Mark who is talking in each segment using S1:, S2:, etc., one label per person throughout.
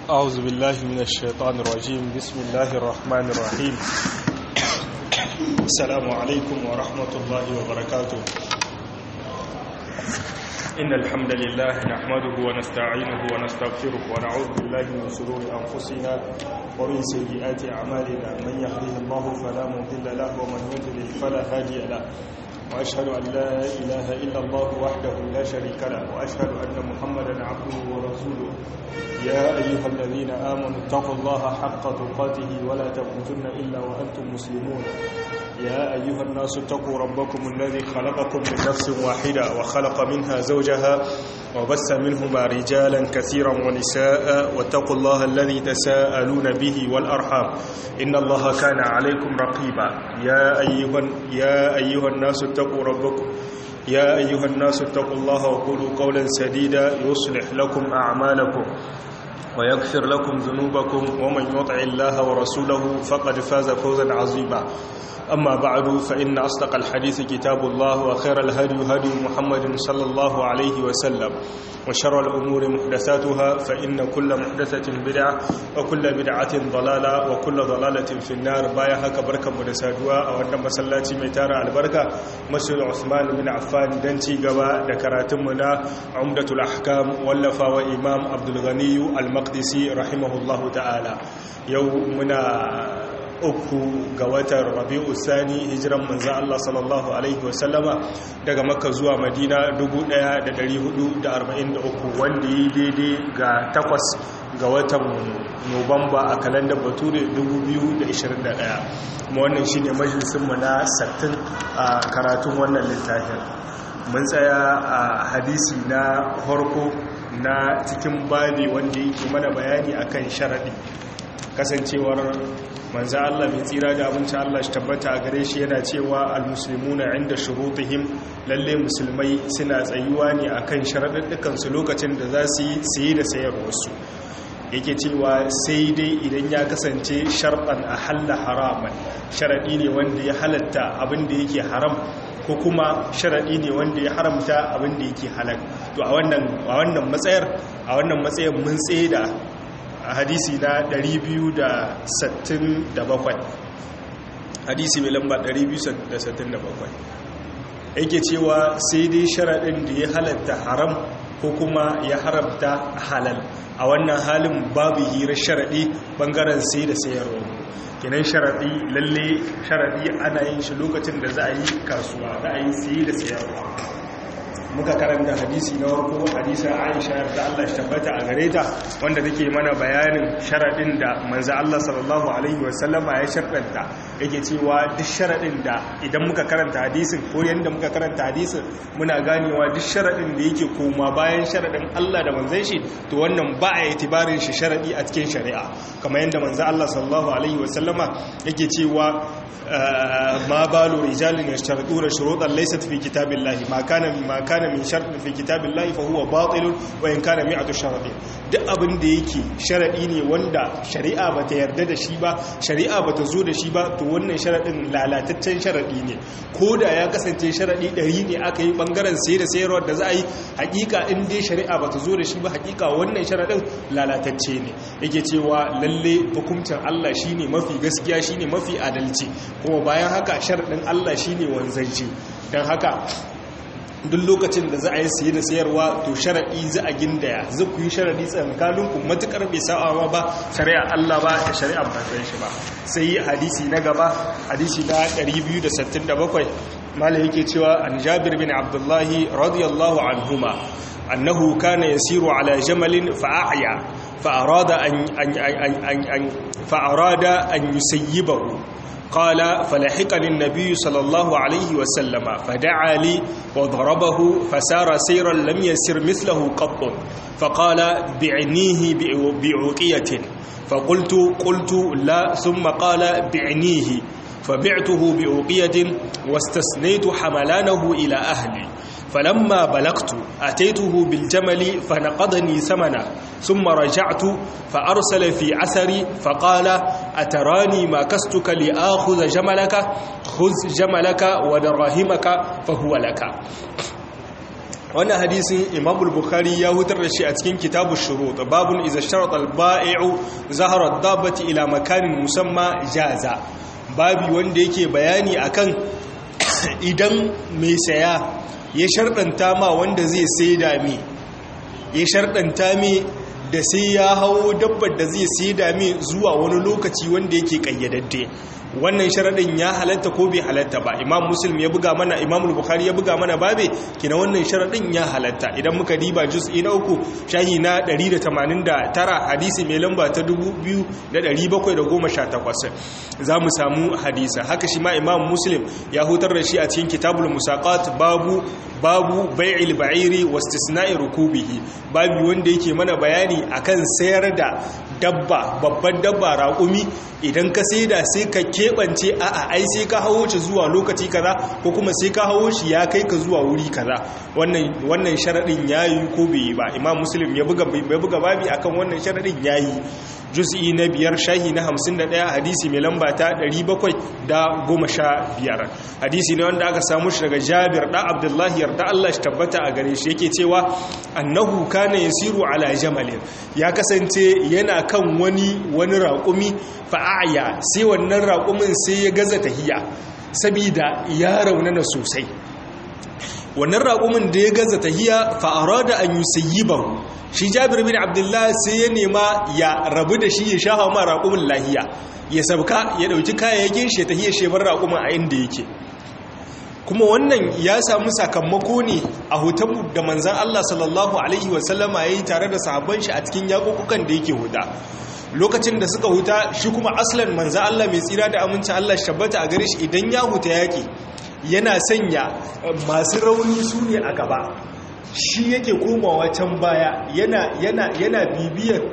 S1: أعوذ بالله من الشيطان الرجيم بسم الله الرحمن الرحيم السلام عليكم ورحمة الله وبركاته إن الحمد لله نحمده ونستعينه ونستغفره ونعوذ بالله من شرور أنفسنا ومن سيئات أعمالنا من يهده الله فلا مضل له ومن يضلل فلا هادي له وأشهد أن لا إله إلا الله وحده لا شريك له وأشهد أن محمدا عبده ورسوله يا أيها الذين آمنوا اتقوا الله حق تقاته ولا تموتن إلا وأنتم مسلمون يا أيها الناس اتقوا ربكم الذي خلقكم من نفس واحدة وخلق منها زوجها وبث منهما رجالا كثيرا ونساء واتقوا الله الذي تساءلون به والأرحام إن الله كان عليكم رقيبا يا أيها, يا أيها الناس اتقوا ربكم يا أيها الناس اتقوا الله وقولوا قولا سديدا يصلح لكم أعمالكم ويغفر لكم ذنوبكم ومن يطع الله ورسوله فقد فاز فوزا عظيما أما بعد فإن أصدق الحديث كتاب الله وخير الهدي هدي محمد صلى الله عليه وسلم وشر الأمور محدثاتها فإن كل محدثة بدعة وكل بدعة ضلالة وكل ضلالة في النار بايها كبركة مدسادوا أو أن مسلاتي ميتارة البركة مسجد عثمان بن عفان دنتي قبا دكراتمنا عمدة الأحكام ولفا وإمام عبد الغني المقدسي رحمه الله تعالى يومنا uku ga watan rabi'u sani hijiran manzan Allah sallallahu Alaihi wasallama daga makka zuwa madina 1443 wanda yi daidai ga takwas ga watan nobamba a kalandar bature 2021 kuma wannan shi ne majalisunmu na 60 a karatun wannan littafin mun tsaya a hadisi na farko na cikin babi wanda yake mana bayani akan sharaɗi kasancewar manzo Allah mai tsira da abinci Allah shi tabbata a gare shi yana cewa almuslimuna inda shurutihim lalle musulmai suna tsayuwa ne akan sharaddukan su lokacin da za su yi saye da sayarwar su yake cewa sai dai idan ya kasance sharɗan a halla haraman sharaɗi ne wanda ya halatta abin da yake haram ko kuma sharaɗi ne wanda ya haramta abin da yake halal to a wannan matsayar a wannan matsayin mun tsaye da a hadisi na 267 hadisi mai lamba 267 yake cewa sai dai sharaɗin da ya halatta haram ko kuma ya haramta halal a wannan halin babu hirar sharaɗi ɓangaren sai da sayarwa kinan sharaɗi lalle sharaɗi ana yin shi lokacin da za a yi kasuwa za a yi sai da sayarwa muka karanta hadisi na warko hadisa aisha da Allah shi tabbata a gare ta wanda take mana bayanin sharadin da manzo Allah sallallahu alaihi wasallama ya sharɗanta yake cewa duk sharadin da idan muka karanta hadisin ko yanda muka karanta hadisin muna ganewa duk sharadin da yake koma bayan sharadin Allah da manzon shi to wannan ba a itibarin shi sharadi a cikin shari'a kamar yanda manzo Allah sallallahu alaihi wasallama yake cewa ma balu rijalin yashtaruduna shurutan laysat fi kitabillahi ma kana ma kana min shartin fi kitabillahi fa huwa batil wa in kana mi'atu sharadin duk abin da yake sharadi ne wanda shari'a bata yarda da shi ba shari'a bata zo da shi ba to wannan sharadin lalataccen sharadi ne koda ya kasance sharadi 100 ne aka yi bangaren sai da sayarwar da za a yi hakika in dai shari'a bata zo da shi ba hakika wannan sharadin lalatacce ne yake cewa lalle hukuncin Allah shine mafi gaskiya shine mafi adalci kuma bayan haka sharadin Allah shine wanzanci dan haka duk lokacin da za a yi siye da sayarwa to sharaɗi za a gindaya za ku yi sharaɗi tsakaninku matuƙar bai sa'a ba shari'a Allah ba da shari'a ba ta shi ba sai hadisi na gaba hadisi na 267 mala yake cewa an jabir bin abdullahi radiyallahu anhuma annahu kana yasiru ala jamalin fa'aya fa'arada an an fa'arada an yusayyibahu قال فلحقني النبي صلى الله عليه وسلم فدعا لي وضربه فسار سيرا لم يسر مثله قط فقال بعنيه بعوقية فقلت قلت لا ثم قال بعنيه فبعته بأوقية واستثنيت حملانه إلى أهلي فلما بلغت أتيته بالجمل فنقضني ثمنه ثم رجعت فأرسل في أثري فقال أتراني ما كستك لآخذ جملك خذ جملك ودراهمك فهو لك wannan hadisin imamul bukhari ya hutar da shi a cikin kitabu shurut babun iza sharata al-ba'i'u zahara ad-dabbati ila makanin musamma jaza babi wanda yake bayani akan idan mai saya ya sharɗanta ma wanda zai saida mi ya sharɗanta mi da sai ya hawo dabbar da zai saida mi zuwa wani lokaci wanda yake kayyadadde wannan sharaɗin ya halatta ko bai halatta ba imam muslim ya buga mana imam bukhari ya buga mana babe kina wannan sharaɗin ya halatta idan muka diba juz'i na uku shahi na 189 hadisi mai lamba ta 2718 za mu samu hadisa haka shi ma imam muslim ya hutar da shi a cikin kitabul musaqat babu babu bai'il ba'iri wastisna'i rukubihi babu wanda yake mana bayani akan sayar da dabba babban dabba raƙumi idan ka saida sai ka keɓance a'a ai sai ka hawo shi zuwa lokaci kaza ko kuma sai ka hawo shi ya kai ka zuwa wuri kaza wannan wannan sharadin yayi ko bai yi ba imam muslim ya buga bai buga babi akan wannan sharadin yayi juz'i na biyar shahi na 51 hadisi mai lamba ta 715 hadisi ne wanda aka samu shi daga Jabir da Abdullahi yarda Allah shi tabbata a gare shi yake cewa annahu kana yasiru ala jamalin ya kasance yana kan wani wani raƙumi fa'aya sai wannan raƙumin sai ya gaza tahiya sabida ya raunana sosai wannan raƙumin da ya gaza tahiya fa'ara da an yi sayyiban shi jabir bin abdullah sai ya nema ya rabu da shi ya sha ma raƙumin lahiya ya sabka ya ɗauki kayayyakin shi ya tahiya shebar raƙumin a inda yake kuma wannan ya samu sakamako ne a hoton da manzan Allah sallallahu Alaihi wasallama ya yi tare da sahabban shi a cikin yaƙuƙukan da yake huda lokacin da suka huta shi kuma aslan manzan Allah mai tsira da amincin Allah shabbata a gare shi idan ya huta yaƙi yana sanya masu rauni su ne a gaba shi yake komawa can baya yana yana yana bibiyar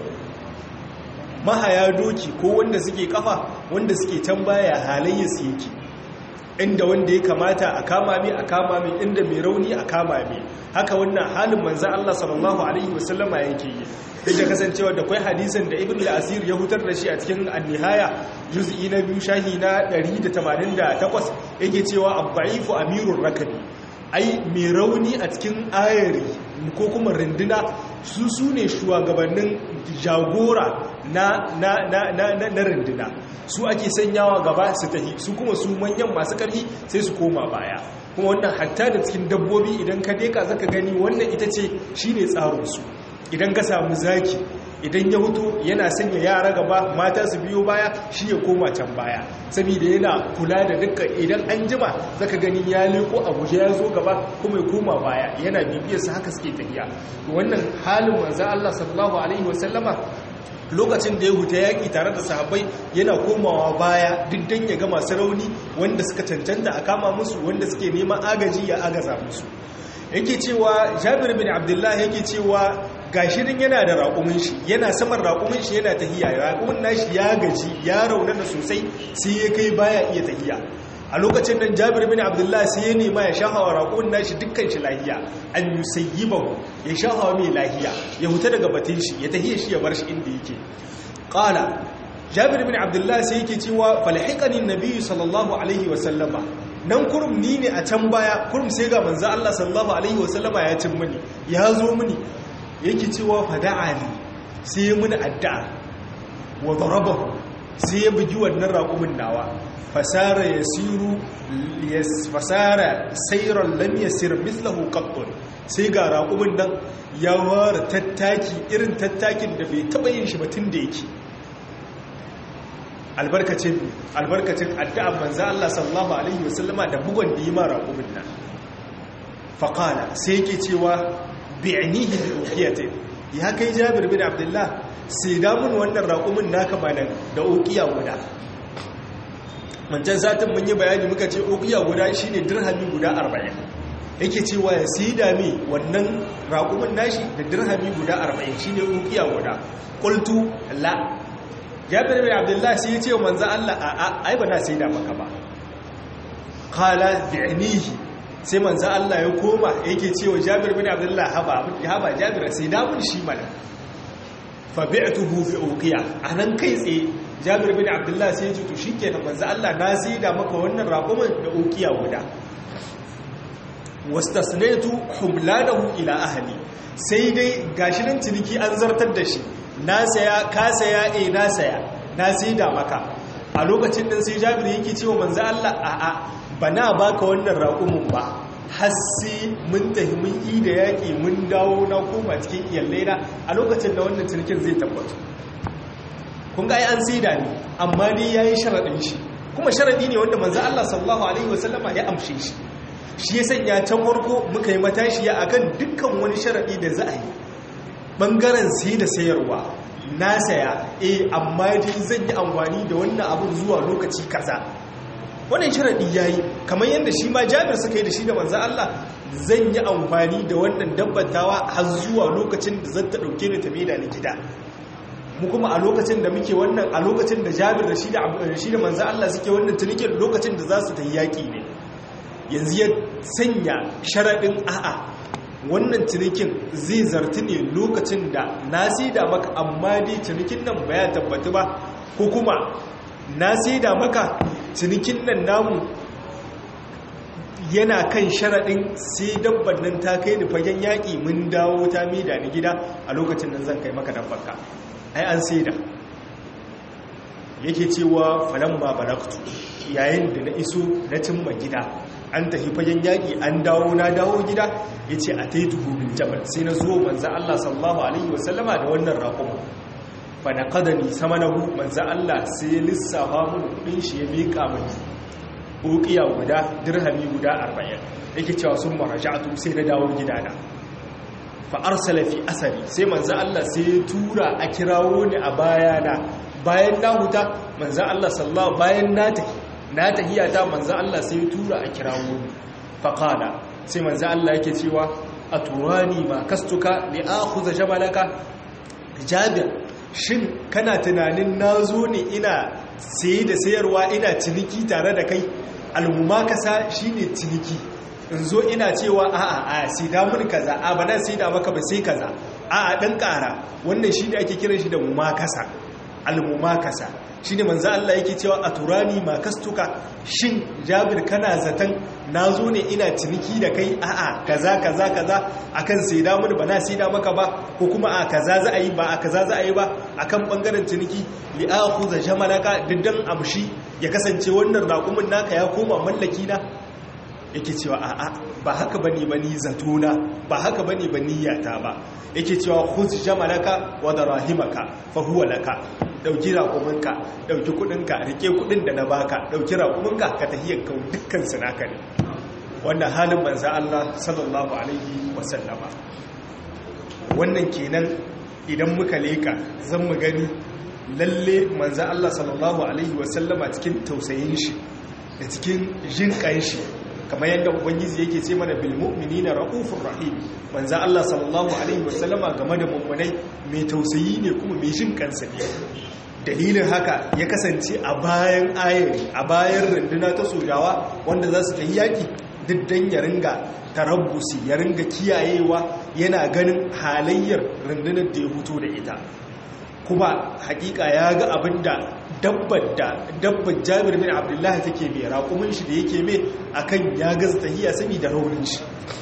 S1: mahaya doki ko wanda suke kafa wanda suke can baya halayyarsu yake inda wanda ya kamata a kama mai a kama mai inda mai rauni a kama mai haka wannan halin manzan Allah sallallahu alaihi wasallama yake yi duk da kasancewa da kwai hadisan da ibn al-asir ya hutar da shi a cikin an-nihaya juz'i na biyu shahi na 188 yake cewa abba'ifu amirur rakabi ai mai rauni a cikin ayari ko kuma rinduna su su ne shugabannin jagora na na na na na rinduna su ake sanyawa gaba su tahi su kuma su manyan masu ƙarfi sai su koma baya kuma wannan hatta da cikin dabbobi idan ka deka zaka gani wannan ita ce shine tsarin su idan ka samu zaki idan ya hutu yana sanya yara gaba mata su biyo baya shi ya koma can baya saboda yana kula da dukkan idan an jima zaka gani ya leko a guje ya zo gaba kuma ya koma baya yana bibiyar su haka suke tafiya wannan halin manzo Allah sallallahu alaihi wasallama lokacin da ya huta yaƙi tare da sahabbai yana komawa baya duk dan ya ga masu rauni wanda suka cancanta a kama musu wanda suke neman agaji ya agaza musu yake cewa jabir bin abdullahi yake cewa gashirin yana da raƙumin shi yana saman raƙumin shi yana tahiya raƙumin nashi ya gaji ya raunana sosai sai ya kai baya iya tahiya a lokacin nan jabir bin abdullahi sai ya nema ya shahawa raƙumin nashi dukkan shi lahiya an yusayyibahu ya shahawa mai lahiya ya huta daga batun shi ya tahiya shi ya bar shi inda yake qala jabir bin abdullahi sai yake cewa falhiqani nabiyyu sallallahu alaihi wa sallama nan kurum ni ne a can baya kurum sai ga manzo Allah sallallahu alaihi wasallama ya cin mini ya zo mini yake cewa fada'ani sai ya mini addu'a wa darabahu sai ya bugi wannan raƙumin nawa fasara yasiru fasara sayran lam yasir mithluhu qattun sai ga raƙumin nan ya ware tattaki irin tattakin da bai taba yin shi ba tun da yake albarkacin albarkacin addu'ar manzo Allah sallallahu alaihi wasallama da bugon da yi ma raƙumin nan faqala sai yake cewa bi'nihi bi uqiyatin ya kai Jabir bin Abdullah sai da mun wannan raƙumin naka bana da uqiya guda mancan satin mun yi bayani muka ce uqiya guda shine dirhami guda 40 yake cewa ya sai da mi wannan raƙumin nashi da dirhami guda 40 shine uqiya guda qultu la jabir bin abdullah sai ya ce wa manzo Allah a ai ba na sai da maka ba qala bi'nihi sai manzo Allah ya koma yake ce wa jabir bin abdullah haba haba jabir sai da mun shi mana fa bi'tuhu bi uqiya anan kai tsaye jabir bin abdullah sai ya ce to shikenan manzo Allah na sai da maka wannan raƙumin da uqiya guda wastasnaitu humlanahu ila ahli sai dai gashi nan ciniki an zartar da shi na saya ka saya eh na saya na saida maka a lokacin nan sai Jabir yake cewa manzo Allah a'a bana baka wannan raƙumin ba har sai mun tafi mun yi da yaƙi mun dawo na koma cikin iyalaina a lokacin da wannan cinikin zai tabbata kun ga ai an saida ne amma ne yayi sharadin shi kuma sharadi ne wanda manzo Allah sallallahu alaihi wasallama ya amshe shi shi ya sanya can farko muka yi matashiya akan dukkan wani sharadi da za a yi bangaren sai da sayarwa na saya eh amma dai zan yi amfani da wannan abun zuwa lokaci kaza wannan sharadi yayi kamar yadda shi ma Jabir suka yi da shi da manzo Allah zan yi amfani da wannan dabbatawa har zuwa lokacin da zan ta dauke ni ta maida ni gida mu kuma a lokacin da muke wannan a lokacin da Jabir da shi da shi da manzo Allah suke wannan tunikin lokacin da za su ta yaki ne yanzu ya sanya sharaɗin a'a wannan cinikin zai zarti ne lokacin da na da maka amma dai cinikin nan ba ya tabbatu ba ko kuma na da maka cinikin nan namu yana kan sharaɗin sai dabban nan ta kai da fagen yaƙi mun dawo ta mida ni gida a lokacin nan zan kai maka dabbanka ai an da. yake cewa falan ba balaktu yayin da na iso na cimma gida an tafi fagen yaƙi an dawo na dawo gida ya ce a ta yi tuhubin jabal sai na zo manzan Allah sallallahu Alaihi wasallama da wannan raƙon ba na ƙadani sama na hu manzan Allah sai ya lissafa mun kudin shi ya miƙa mani ƙoƙiya guda dirhami guda arba'in yake cewa sun maraja'atu sai na dawo gidana fa'ar salafi asari sai manzan Allah sai ya tura a kirawo ni a bayana bayan na huta manzan Allah sallallahu bayan na tafi na tahiyata manzo Allah sai tura a kirawo ni faqala sai manzo Allah yake cewa aturani ma kastuka li akhudha jabalaka jabir shin kana tunanin nazo ne ina sayi da sayarwa ina ciniki tare da kai almumakasa shine ciniki in zo ina cewa a'a a sai da mun kaza a bana sai da maka ba sai kaza a'a dan kara wannan shine ake kiran shi da mumakasa almumakasa shi ne manzo Allah yake cewa a turani ma kastuka shin jabir kana zaton na zo ne ina ciniki da kai a'a kaza kaza kaza akan sai da mun bana sai da maka ba ko kuma a kaza za a yi ba a kaza za a yi ba akan bangaren ciniki li akhudha jamalaka diddan amshi ya kasance wannan raƙumin naka ya koma mallaki na yake cewa a'a ba haka bane bani zatona ba haka bane bani yata ba yake cewa khudh jamalaka wa darahimaka fa huwa laka dauki raƙuminka dauki kudinka rike kudin da na baka dauki raƙuminka ka tahiyar ka dukkan su naka ne wannan halin manzo Allah sallallahu alaihi wasallama wannan kenan idan muka leka zan mu gani lalle manzo Allah sallallahu alaihi wasallama cikin tausayin shi da cikin jinƙan shi kamar yadda ubangiji yake ce mana bil mu'minina raufur rahim manzo Allah sallallahu alaihi wasallama game da mummunai mai tausayi ne kuma mai jin kansa ne dalilin haka ya kasance a bayan ayari a bayan runduna ta sojawa wanda za su tafi yaki diddan ya ringa tarabbusi ya ringa kiyayewa yana ganin halayyar rundunar da ya huto da ita kuma hakika ya ga abin da dabbar da dabbar jabir bin abdullahi take mai raƙumin shi da yake mai akan ya gaza tahiya saboda raunin shi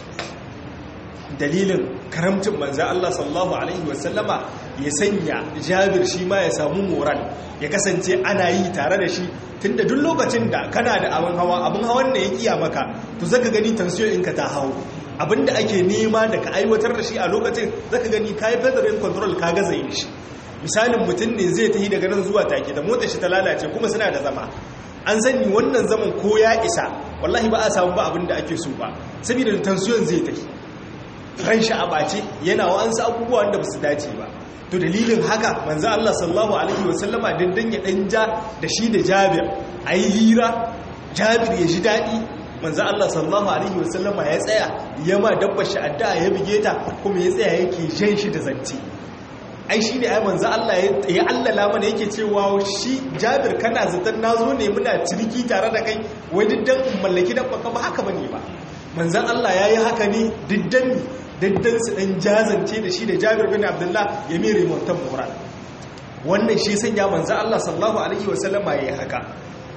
S1: dalilin karamcin manzo Allah sallallahu alaihi wasallama ya sanya jabir shi ma ya samu moral ya kasance ana yi tare da shi tunda duk lokacin da kana da abin hawa abin hawan ne ya kiya maka to zaka gani tension ɗinka ta hawo abinda ake nema da ka aiwatar da shi a lokacin zaka gani kai federal control ka gaza yin shi misalin mutum ne zai tafi daga nan zuwa take da motar shi ta lalace kuma suna da zama an sani wannan zaman ko ya isa wallahi ba a samu ba abin da ake so ba saboda tension zai tafi ran shi a bace yana wa'ansu abubuwa wanda ba su dace ba to dalilin haka manzo Allah sallallahu alaihi wasallama dindan ya dan ja da shi da Jabir ayi hira Jabir ya ji dadi manzo Allah sallallahu alaihi wasallama ya tsaya yama dabbar shi addu'a ya bige ta kuma ya tsaya yake jan shi da zanti ai shi ne ai manzo Allah ya allala mana yake cewa shi Jabir kana zaton nazo ne muna ciniki tare da kai wai diddan mallaki dabba ka ba haka bane ba manzon Allah yayi haka ne diddan diddan su dan jazance da shi da Jabir bin Abdullah ya mere montan moral wannan shi sanya manzo Allah sallallahu alaihi wasallama yayi haka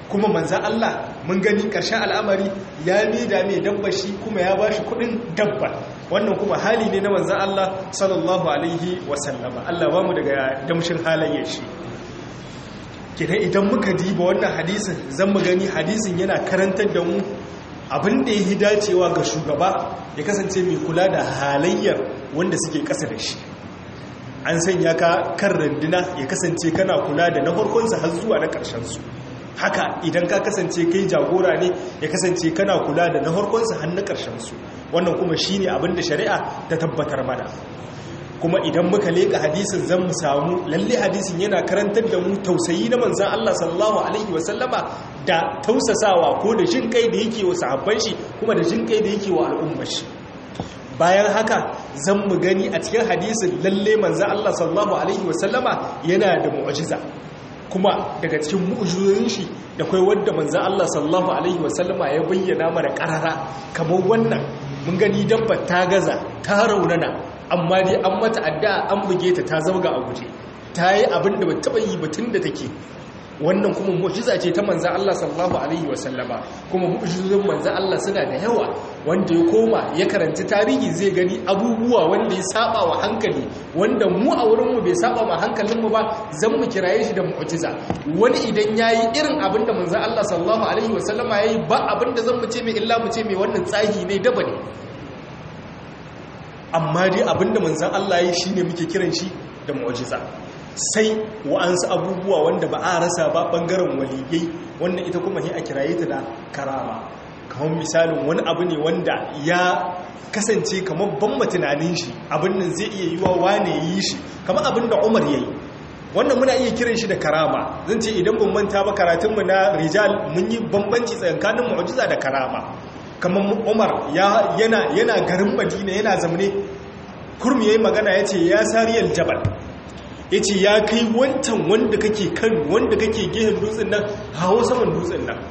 S1: kuma manzan Allah mun gani ƙarshen al'amari ya da mai dabba shi kuma ya ba shi kudin dabba wannan kuma hali ne na manzan Allah sallallahu alaihi wasallama Allah ba mu daga damshin halayen shi kidan idan muka diba wannan hadisin zan mu gani hadisin yana karantar da mu abin da ya dacewa ga shugaba ya kasance mai kula da halayyar wanda suke ƙasa da shi an sanya ka kan randuna ya kasance kana kula da na farkonsa har zuwa na ƙarshensu haka idan ka kasance kai jagora ne ya kasance kana kula da na farkonsa har na ƙarshensu wannan kuma shi ne abin da shari'a ta tabbatar mana kuma idan muka leƙa hadisin zan mu samu lalle hadisin yana karantar da mu tausayi na manzan Allah sallallahu alaihi wasallama da tausasawa ko da jin kai da yake wa sahabban shi kuma da jin kai da yake wa al'ummar shi bayan haka zan mu gani a cikin hadisin lalle manzan Allah sallallahu alaihi wasallama yana da mu'jiza kuma daga cikin mu'jizoyin shi da kai wanda manzan Allah sallallahu alaihi wasallama ya bayyana mana karara kamar wannan mun gani dabba ta gaza ta raunana amma dai an mata addu'a an buge ta ta zauga a guje ta yi abin da ba taɓa yi batun da take wannan kuma mu'jiza ce ta manzan Allah sallallahu alaihi wasallama kuma mu'jizun manzan Allah suna da yawa wanda ya koma ya karanci tarihi zai gani abubuwa wanda ya saba wa hankali wanda mu a wurinmu bai saba ma hankalinmu ba zan mu kiraye shi da mu'jiza wani idan yayi irin abin da manzan Allah sallallahu alaihi wasallama yayi ba abin da zan mu ce mai illa mu ce mai wannan tsahi ne daba ne amma dai abin da manzan Allah yayi shine muke kiran shi da mu'jiza sai wa'ansu abubuwa wanda ba a rasa ba bangaren waliyai wannan ita kuma ne a kiraye ta da karama kamar misalin wani abu ne wanda ya kasance kamar ban tunanin shi abin nan zai iya yiwa wane yi shi kamar abin da umar ya yi wannan muna iya kiran shi da karama zan ce idan ban manta ba karatunmu na rijal mun yi bambanci tsakanin mu'jiza da karama kamar umar yana garin madina yana zamne kurmi ya yi magana ya ce ya sariyar jabal ya ce ya kai wancan wanda kake kan wanda kake gehen dutsen nan hawo saman dutsen nan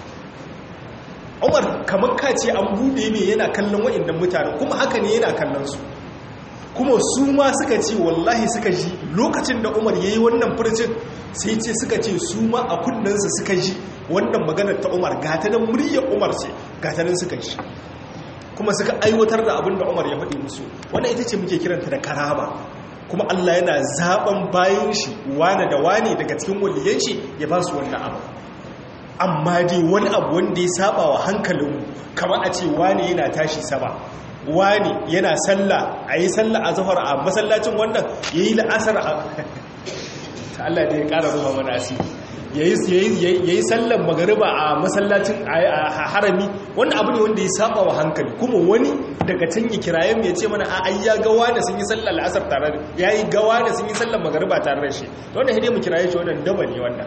S1: umar kamar ka ce an bude ne yana kallon wa'indan mutane kuma haka ne yana kallon su kuma su ma suka ce wallahi suka ji lokacin da umar ya yi wannan furcin sai ce suka ce su ma a kundinsu suka ji wannan maganar ta umar gatanan muryar umar ce gatanan suka ji kuma suka aiwatar da abin da umar ya faɗi musu wannan ita ce muke kiranta da karama kuma Allah yana zaben bayan shi wane da wane daga cikin waliyan shi ya ba su wannan abu amma dai wani abu wanda ya saba wa hankalinmu kamar a ce wane yana tashi sama wane yana sallah a yi sallah a zahar a masallacin wannan ya yi la'asar a ta Allah da ya ƙara zuwa mana asiri ya yi sallan magariba a masallacin a harami wani abu ne wanda ya saba wa hankali kuma wani daga can ya kirayen ya ce mana a ai ya gawa da sun yi sallan la'asar tare da ya yi gawa da sun yi sallan magariba tare da shi ta wanda hidai mu kiraye shi wannan daba ne wannan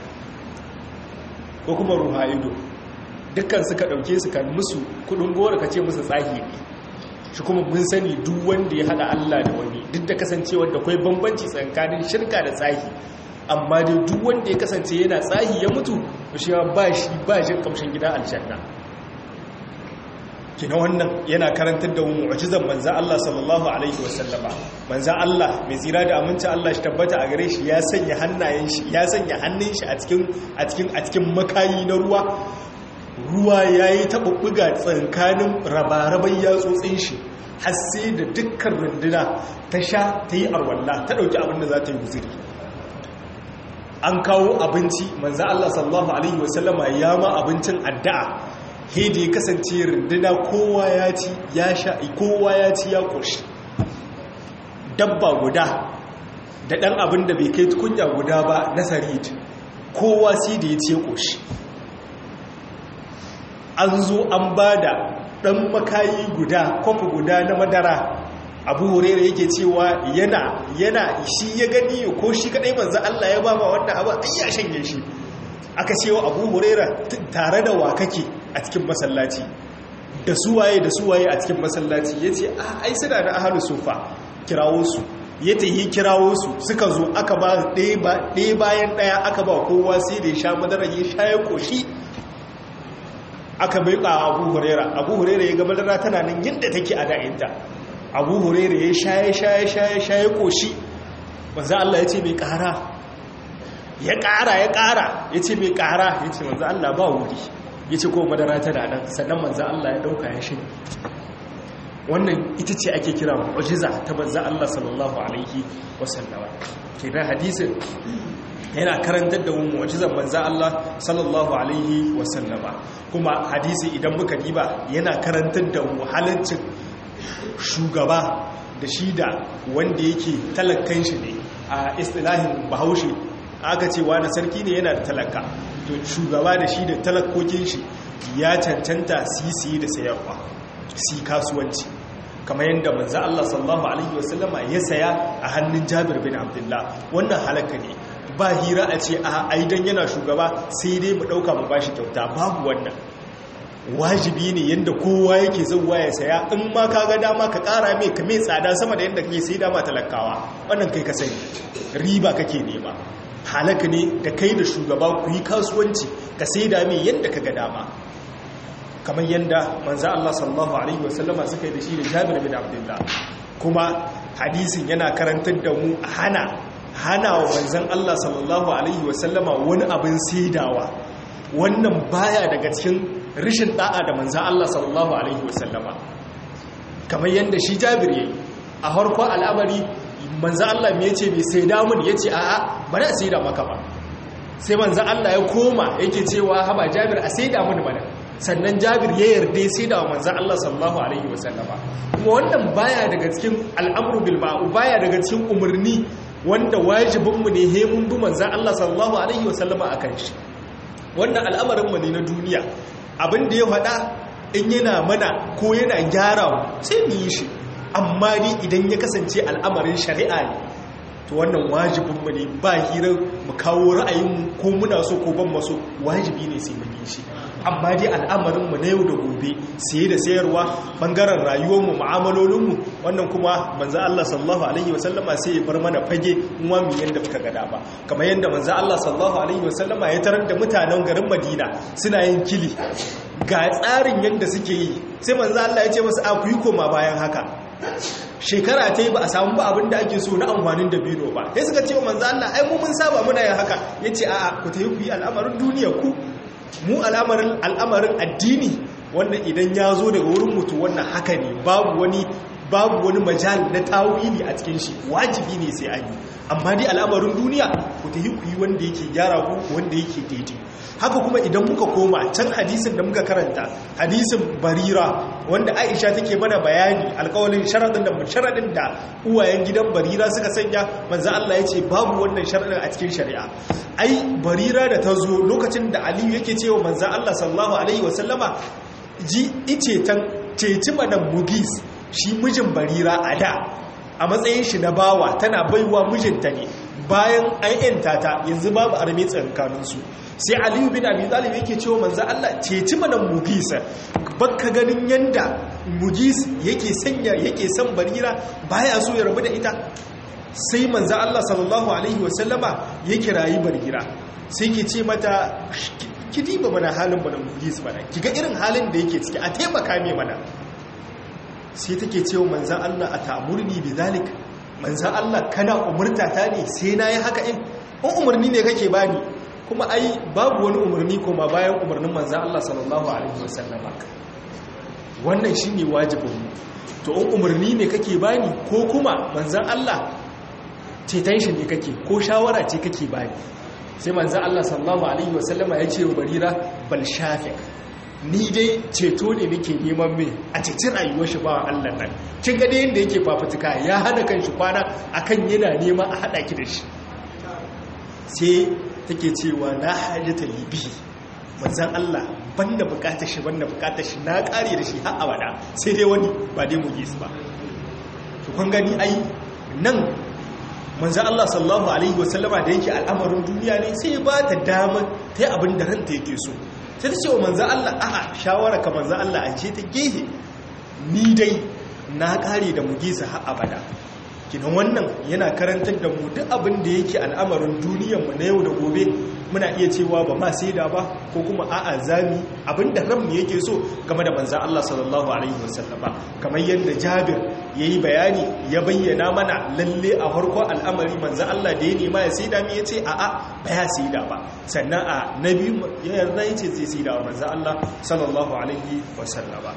S1: ko kuma ruha ido dukkan suka ɗauke su kan musu kudin gora ka ce musu tsahi ne shi kuma mun sani duk wanda ya hada Allah da wani duk da kasancewar da kwai bambanci tsakanin shirka da tsahi amma dai duk wanda ya kasance yana tsahi ya mutu shi ba shi ba shi kamshin gidan aljanna kina wannan yana karantar da mu'jizan manzo Allah sallallahu alaihi wasallama manzo Allah mai tsira da aminci Allah shi tabbata a gare shi ya sanya hannayen shi ya sanya hannun shi a cikin a cikin a cikin makayi na ruwa ruwa yayi tabubbuga tsankanin rabaraban yatsotsin shi har sai da dukkan runduna ta sha ta yi arwalla ta dauki abin da za ta yi guzuri an kawo abinci manzo Allah sallallahu alaihi wasallama ya ma abincin addu'a hedi ya kasance runduna kowa ya ci ya sha kowa ya ci ya koshi dabba guda da dan abin da bai kai tukunya guda ba na sarid kowa sai da ya ci ya koshi an zo an bada dan makayi guda kwafi guda na madara abu hurera yake cewa yana yana shi ya gani ko shi kadai manzo Allah ya bama wannan abu ai ya shanye shi aka cewa abu hurera tare da wa kake a cikin masallaci da suwaye da suwaye a cikin masallaci yace ai suna da ahlus sufa kirawo su ya tayi kirawo su suka zo aka ba ɗaya bayan ɗaya aka ba kowa sai da ya sha madara ya sha ya koshi aka bai ka abu hurera abu hurera ya ga madara tana nan yadda take a da'inta abu hurera ya shaye shaye shaye shaye koshi wanzu Allah ya ce mai kara ya ƙara ya ƙara ya ce mai ƙara ya ce manzo Allah ba wuri ya ce ko madara tana nan sannan manzo Allah ya ɗauka ya shi wannan ita ce ake kira mu'jiza ta manzo Allah sallallahu alaihi wasallama kenan hadisin yana karantar da mu mu'jizar manzo Allah sallallahu alaihi wasallama kuma hadisi idan muka diba yana karantar da mu halaccin shugaba da shi da wanda yake talakkan shi ne a istilahin bahaushe aka ce wani sarki ne yana da talaka to shugaba da shi da talakokin shi ya cancanta sisi da sayarwa si kasuwanci kamar yadda manzo Allah sallallahu alaihi wasallama ya saya a hannun Jabir bin Abdullah wannan halaka ne ba hira a ce a aidan yana shugaba sai dai mu dauka mu bashi kyauta babu wannan wajibi ne yadda kowa yake zauwa ya saya in ma ka ga dama ka kara mai ka mai tsada sama da yadda kake sai dama talakawa wannan kai ka sani riba kake nema halaka ne da kai da shugaba ku yi kasuwanci ka sai da mai yadda ka ga dama kamar yadda manzo Allah sallallahu alaihi wasallama suka yi da shi da Jabir bin Abdullah kuma hadisin yana karantar da mu hana hana wa manzon Allah sallallahu alaihi wasallama wani abin saidawa wannan baya daga cikin rishin da'a da manzan Allah sallallahu Alaihi wasallama kamar yadda shi jabir yayi a harko al'amari manzan Allah mai ce mai sai damun ya ce a'a bari a sai da maka ba sai manzan Allah ya koma yake cewa haba jabir a sai damun mana sannan jabir ya yarda sai da manzan Allah sallallahu Alaihi wasallama kuma wannan baya daga cikin al'amru bil ma'u baya daga cikin umarni wanda wajibinmu ne he mun bi manzan Allah sallallahu Alaihi wasallama a kan shi wannan al'amarinmu ne na duniya abin da ya faɗa in yana mana ko yana gyara sai mu yi shi amma ni idan ya kasance al'amarin shari'a ne to wannan wajibinmu ne ba hirar mu kawo ra'ayinmu ko muna so ko ban maso wajibi ne sai mu yi shi amma dai al'amarinmu na yau da gobe saye da sayarwa bangaren rayuwarmu mu'amalolinmu wannan kuma manzo Allah sallallahu alaihi wasallama sai ya bar mana fage kuma mu yanda muka ga dama kamar yanda manzo Allah sallallahu alaihi wasallama ya tarar da mutanen garin Madina suna yin kili ga tsarin yanda suke yi sai manzo Allah ya ce musu a ku yi koma bayan haka shekara ta yi ba a samu ba abin da ake so na amfanin da bino ba sai suka ce wa manzo Allah ai mu mun saba muna yin haka yace a'a ku tayi ku yi al'amarin duniya ku mu al'amarin al'amarin addini wanda idan ya zo daga wurin mutu wannan haka ne babu wani babu wani majal na tawili a cikin shi wajibi ne sai an yi amma dai al'amarin duniya ku ta yi ku yi wanda yake gyara ku wanda yake daidai haka kuma idan muka koma can hadisin da muka karanta hadisin barira wanda aisha take mana bayani alkawalin sharadin da sharadin da uwayen gidan barira suka sanya manzo Allah ya ce babu wannan sharadin a cikin shari'a ai barira da ta zo lokacin da aliyu yake cewa manzo Allah sallallahu alaihi wasallama ji ice tan ceci madan mugis shi mijin barira a da a matsayin shi na bawa tana baiwa mijinta ne bayan ayyanta ta yanzu babu arme tsankaninsu sai aliyu bin abi talib yake cewa manzo Allah ceci madan mugis bakka ganin yanda mugis yake sanya yake son barira baya so ya rabu da ita sai manzo Allah sallallahu alaihi wasallama ya kirayi barira sai ke ce mata ki diba mana halin madan mugis mana kiga irin halin da yake ciki a taimaka mai mana sai take cewa manzan Allah a ta'amurni bi zalik manzan Allah kana umurta ta ne sai na yi haka in in umarni ne kake bani kuma ai babu wani umarni kuma bayan umarnin manzan Allah sallallahu alaihi wasallam wannan shine wajibin mu to in umarni ne kake bani ko kuma manzan Allah ceton shi ne kake ko shawara ce kake bani sai manzan Allah sallallahu alaihi wasallama ya ce wa barira bal shafiq ni dai ceto ne nake neman mai a cikin rayuwar shi bawa Allah nan kin ga dai yanda yake fafutuka ya hada kan shi kwana akan yana nema a hada ki da shi sai take cewa na hajjata libi manzan Allah banda bukatar shi banda bukatar shi na kare da shi har abada sai dai wani ba dai mu su ba to kun gani ai nan manzan Allah sallallahu alaihi wasallama da yake al'amarin duniya ne sai ba ta damar ta yi abin da ranta yake so sai ta ce wa manzan Allah a'a shawara ka manzan Allah a ce ta gehe ni dai na kare da mugisa har abada kinan wannan yana karantar da mu duk abin da yake al'amarin duniyarmu na yau da gobe muna iya cewa ba ma sai da ba ko kuma a'a zami abin da ranmu yake so game da manzan Allah sallallahu alaihi wasallama kamar yadda Jabir yayi bayani ya bayyana mana lalle a farko al'amari manzan Allah da ya nema ya sai da mu yace a'a ba ya sai da ba sannan a nabi ya yarda yace zai sai da manzan Allah sallallahu alaihi wasallama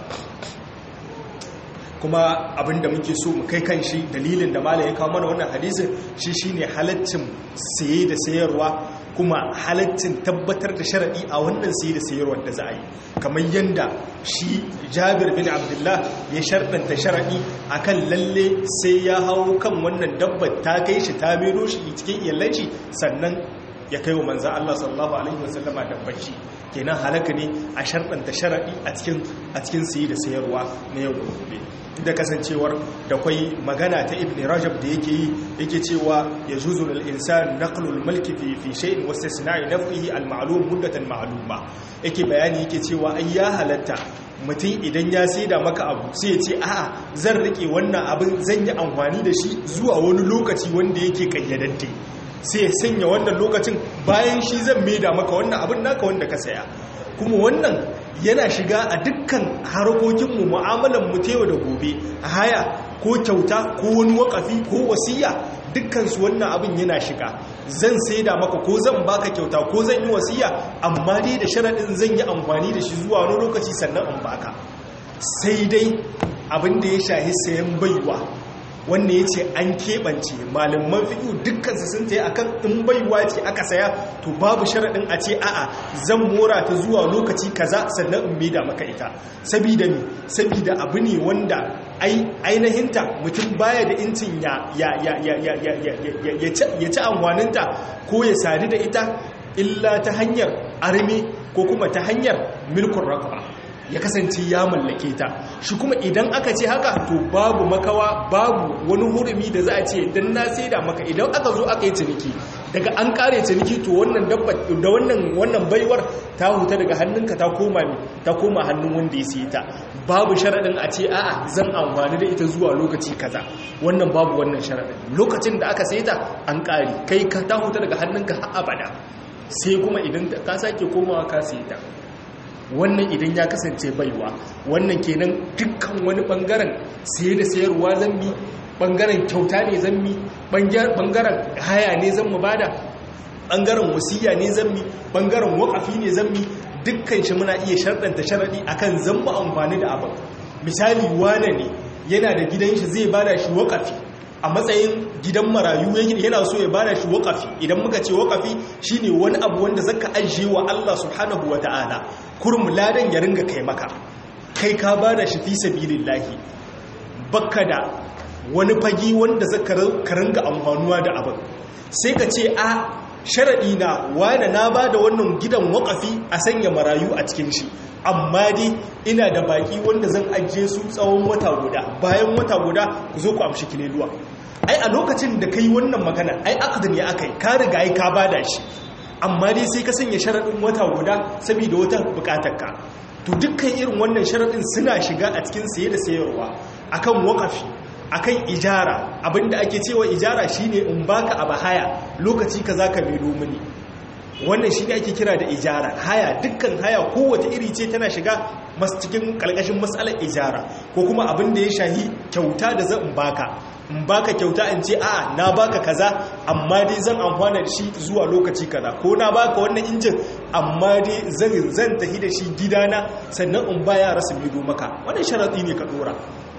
S1: kuma abinda muke so mu kai kan shi dalilin da malam ya kawo mana wannan hadisin shi shine halaccin saye da sayarwa kuma halaccin tabbatar da sharadi a wannan saye da sayarwar da za a yi kamar yanda shi Jabir bin Abdullah ya sharɗanta sharadi akan lalle sai ya hawo kan wannan dabbar ta kai shi ta mero shi cikin iyalan shi sannan ya kai wa manzan Allah sallallahu Alaihi wasallama dabbaci kenan halaka ne a sharɗanta sharaɗi a cikin sayi da sayarwa na yau da gobe da kasancewar da kwai magana ta ibn rajab da yake yi yake cewa ya juzu lil insan naqlul mulki fi fi shay'in wa istisna'i naf'ihi al ma'lum muddatan ma'luma yake bayani yake cewa ai ya halatta mutum idan ya saida maka abu sai ya ce a'a zan rike wannan abin zan yi amfani da shi zuwa wani lokaci wanda yake kayyadadde sai ya sanya wannan lokacin bayan shi zan maida maka wannan abin naka wanda ka saya kuma wannan yana shiga a dukkan harkokinmu mu'amalan mu yau da gobe a haya ko kyauta ko wani wakafi ko wasiya dukkansu wannan abin yana shiga zan saida maka ko zan baka kyauta ko zan yi wasiya amma dai da sharaɗin zan yi amfani da shi zuwa wani lokaci sannan in baka sai dai abin da ya shahi sayan baiwa wanda ya ce an keɓance malaman fiƙi dukkansu sun ta yi a kan in baiwa ce aka saya to babu sharaɗin a ce a'a zan mora ta zuwa lokaci kaza sannan in maida maka ita sabida mi sabida abu ne wanda ainihinta mutum baya da incin ya ci amfaninta ko ya sadu da ita illa ta hanyar arme ko kuma ta hanyar milkun rakaba ya kasance ya mallake ta shi kuma idan aka ce haka to babu makawa babu wani hurumi da za a ce dan na saida maka idan aka zo aka yi ciniki daga an kare ciniki to wannan dabba da wannan wannan baiwar ta huta daga hannunka ta koma ne ta koma hannun wanda ya siye ta babu sharadin a ce a'a zan amfani da ita zuwa lokaci kaza wannan babu wannan sharadin lokacin da aka saye ta an kare kai ka ta huta daga hannunka har abada sai kuma idan ka sake komawa ka siye ta wannan idan ya kasance baiwa wannan kenan dukkan wani bangaren saye da sayarwa zambi bangaren kyauta ne zambi bangaren haya ne zan mu bada bangaren wasiya ne zambi bangaren wakafi ne zambi dukkan shi muna iya sharɗanta sharaɗi akan zan mu amfani da abin misali wane ne yana da gidan shi zai bada shi wakafi a matsayin gidan marayu yana so ya bada shi wakafi idan muka ce wakafi shine wani abu wanda zaka ajiye wa Allah subhanahu wataala kurum ladan ya ringa kai maka kai ka bada shi fi sabilillahi bakka da wani fagi wanda zaka ringa amfanuwa da abin sai ka ce a sharadi na wani na bada wannan gidan wakafi a sanya marayu a cikin shi amma dai ina da baki wanda zan ajiye su tsawon wata guda bayan wata guda ku zo ku amshi kileluwa ai a lokacin da kai wannan magana ai akadin ya akai ka riga ai ka bada shi amma dai sai ka sanya sharaɗin wata guda saboda wata bukatarka to dukkan irin wannan sharaɗin suna shiga a cikin saye da sayarwa akan wakafi akan ijara abinda ake cewa ijara shine in baka abu haya lokaci kaza ka mai domini wannan shi ne ake kira da ijara haya dukkan haya kowace iri ce tana shiga masu cikin kalkashin matsalar ijara ko kuma abin da ya shahi kyauta da zan baka in baka kyauta in ce a na baka kaza amma dai zan amfana da shi zuwa lokaci kaza ko na baka wannan injin amma dai zan zan tafi da shi gidana sannan in ba yara su bido maka wannan sharadi ne ka dora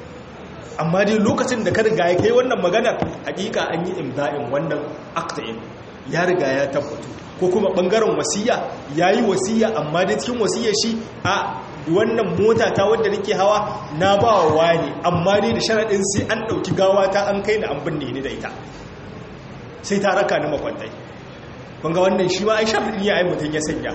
S1: amma dai lokacin da ka riga ya kai wannan maganar hakika an yi imda'in wannan aktain ya riga ya tabbatu ko kuma bangaren wasiya yayi wasiya amma da cikin wasiyar shi a wannan mota ta wadda nake hawa na ba wa wani amma dai da sharadin sai an dauki gawa ta an kai da an binne ni da ita sai ta raka ni makwantai kun ga wannan shi ma ai sharadin ya ai mutun ya sanya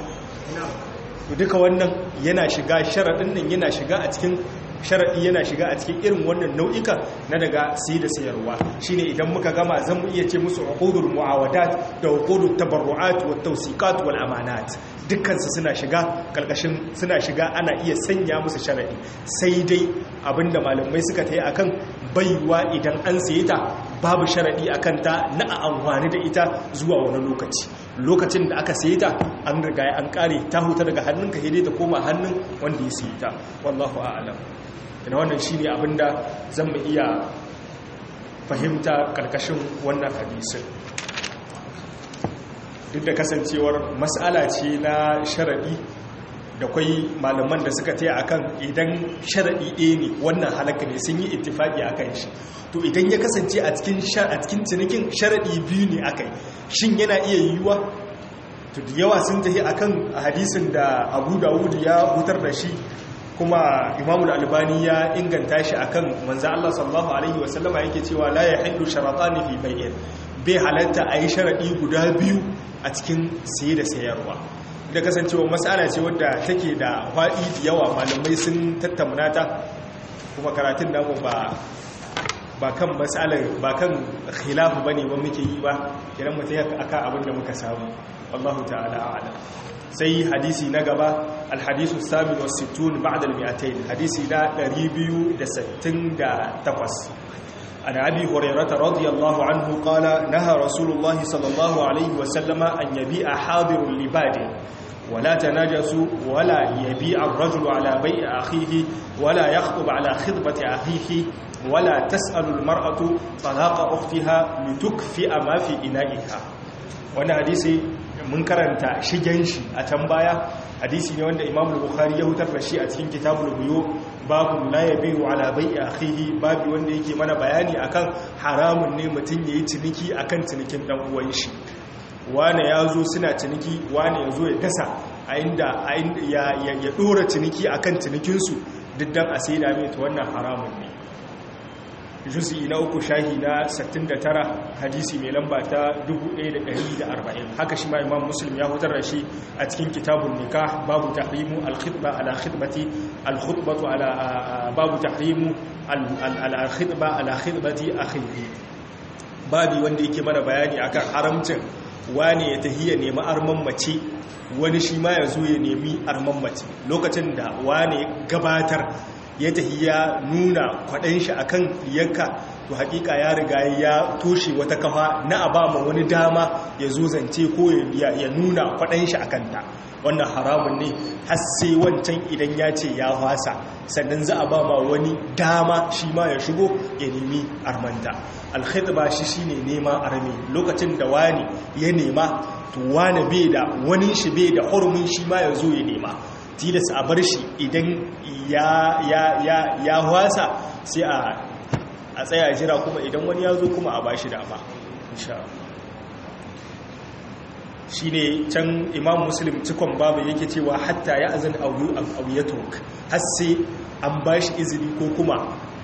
S1: duka wannan yana shiga sharadin nan yana shiga a cikin sharaɗi yana shiga a cikin irin wannan nau'ika na daga siyi da sayarwa shine idan muka gama zan mu iya ce musu uqudul muawadat da uqudut tabarruat wa tawsiqat wal amanat dukkan su suna shiga kalkashin suna shiga ana iya sanya musu sharaɗi sai dai abinda malamai suka tayi akan baiwa idan an saye ta babu sharaɗi a kanta na a amfani da ita zuwa wani lokaci lokacin da aka sayi ta an riga an kare ta huta daga hannunka hede ta koma hannun wanda ya sayi ta wallahu a'lam ina wannan shine abinda zan mu iya fahimta karkashin wannan hadisin duk da kasancewar mas'ala ce na sharaɗi da kwai malaman da suka taya akan idan sharaɗi ɗaya ne wannan halaka ne sun yi ittifaki akan shi to idan ya kasance a cikin a cikin cinikin sharaɗi biyu ne akai shin yana iya yiwuwa to da yawa sun tafi akan hadisin da Abu Dawud ya hutar da shi kuma Imam Al-Albani ya inganta shi akan manzo Allah sallallahu alaihi wasallama yake cewa la yahillu sharatani fi bai'in bai halatta a yi sharaɗi guda biyu a cikin saye da sayarwa da kasancewa matsala ce wadda take da faɗi da yawa malamai sun tattauna ta kuma karatun namu ba ba kan matsalar ba kan khilafu bane ba muke yi ba idan mutum aka abin da muka samu wallahu ta'ala a'lam sai hadisi na gaba alhadisu samin wa sittun ba'da al-mi'atayn hadisi na 268 عن أبي هريرة رضي الله عنه قال نهى رسول الله صلى الله عليه وسلم أن يبيع حاضر لباد ولا تناجسوا ولا يبيع الرجل على بيع أخيه ولا يخطب على خطبة أخيه ولا تسأل المرأة طلاق أختها لتكفئ ما في إنائها وانا حديثي mun karanta shigen shi a can baya hadisi ne wanda imam bukhari ya hutar da shi a cikin kitabul buyu babu la yabiu ala bai'i akhihi babu wanda yake mana bayani akan haramun ne mutun yayi ciniki akan cinikin dan uwan shi wane yazo suna ciniki wane yazo ya dasa a inda ya ya dora ciniki akan cinikin su diddan a sai da mai to wannan haramun ne juzi na uku shahi na 69 hadisi mai lamba ta 1140 haka shi ma imam muslim ya hutar da shi a cikin kitabun nikah babu tahrimu al-khitba ala khitbati al-khutbatu ala babu tahrimu al-khitba ala khitbati akhihi babi wanda yake mana bayani akan haramcin wane ya tahiya nemi arman mace wani shi ma ya zo ya nemi arman mace lokacin da wane gabatar ya tafi ya nuna kwaɗan shi akan yanka to hakika ya riga ya toshe wata kafa na abama wani dama ya zo zance ko ya nuna kwaɗan shi akan ta wannan haramun ne har sai wancan idan ya ce ya fasa sannan za a ba ma wani dama shi ma ya shigo ya nemi armanta alkhidba shi shine nema armi lokacin da wani ya nema to wani bai da wani shi bai da hurumin shi ma ya zo ya nema tilas a bar shi idan ya ya ya ya wasa sai a a tsaya jira kuma idan wani ya zo kuma a bashi dama insha shi ne can imam muslim cikon babu yake cewa hatta ya azan auyatok har sai an bashi izini ko kuma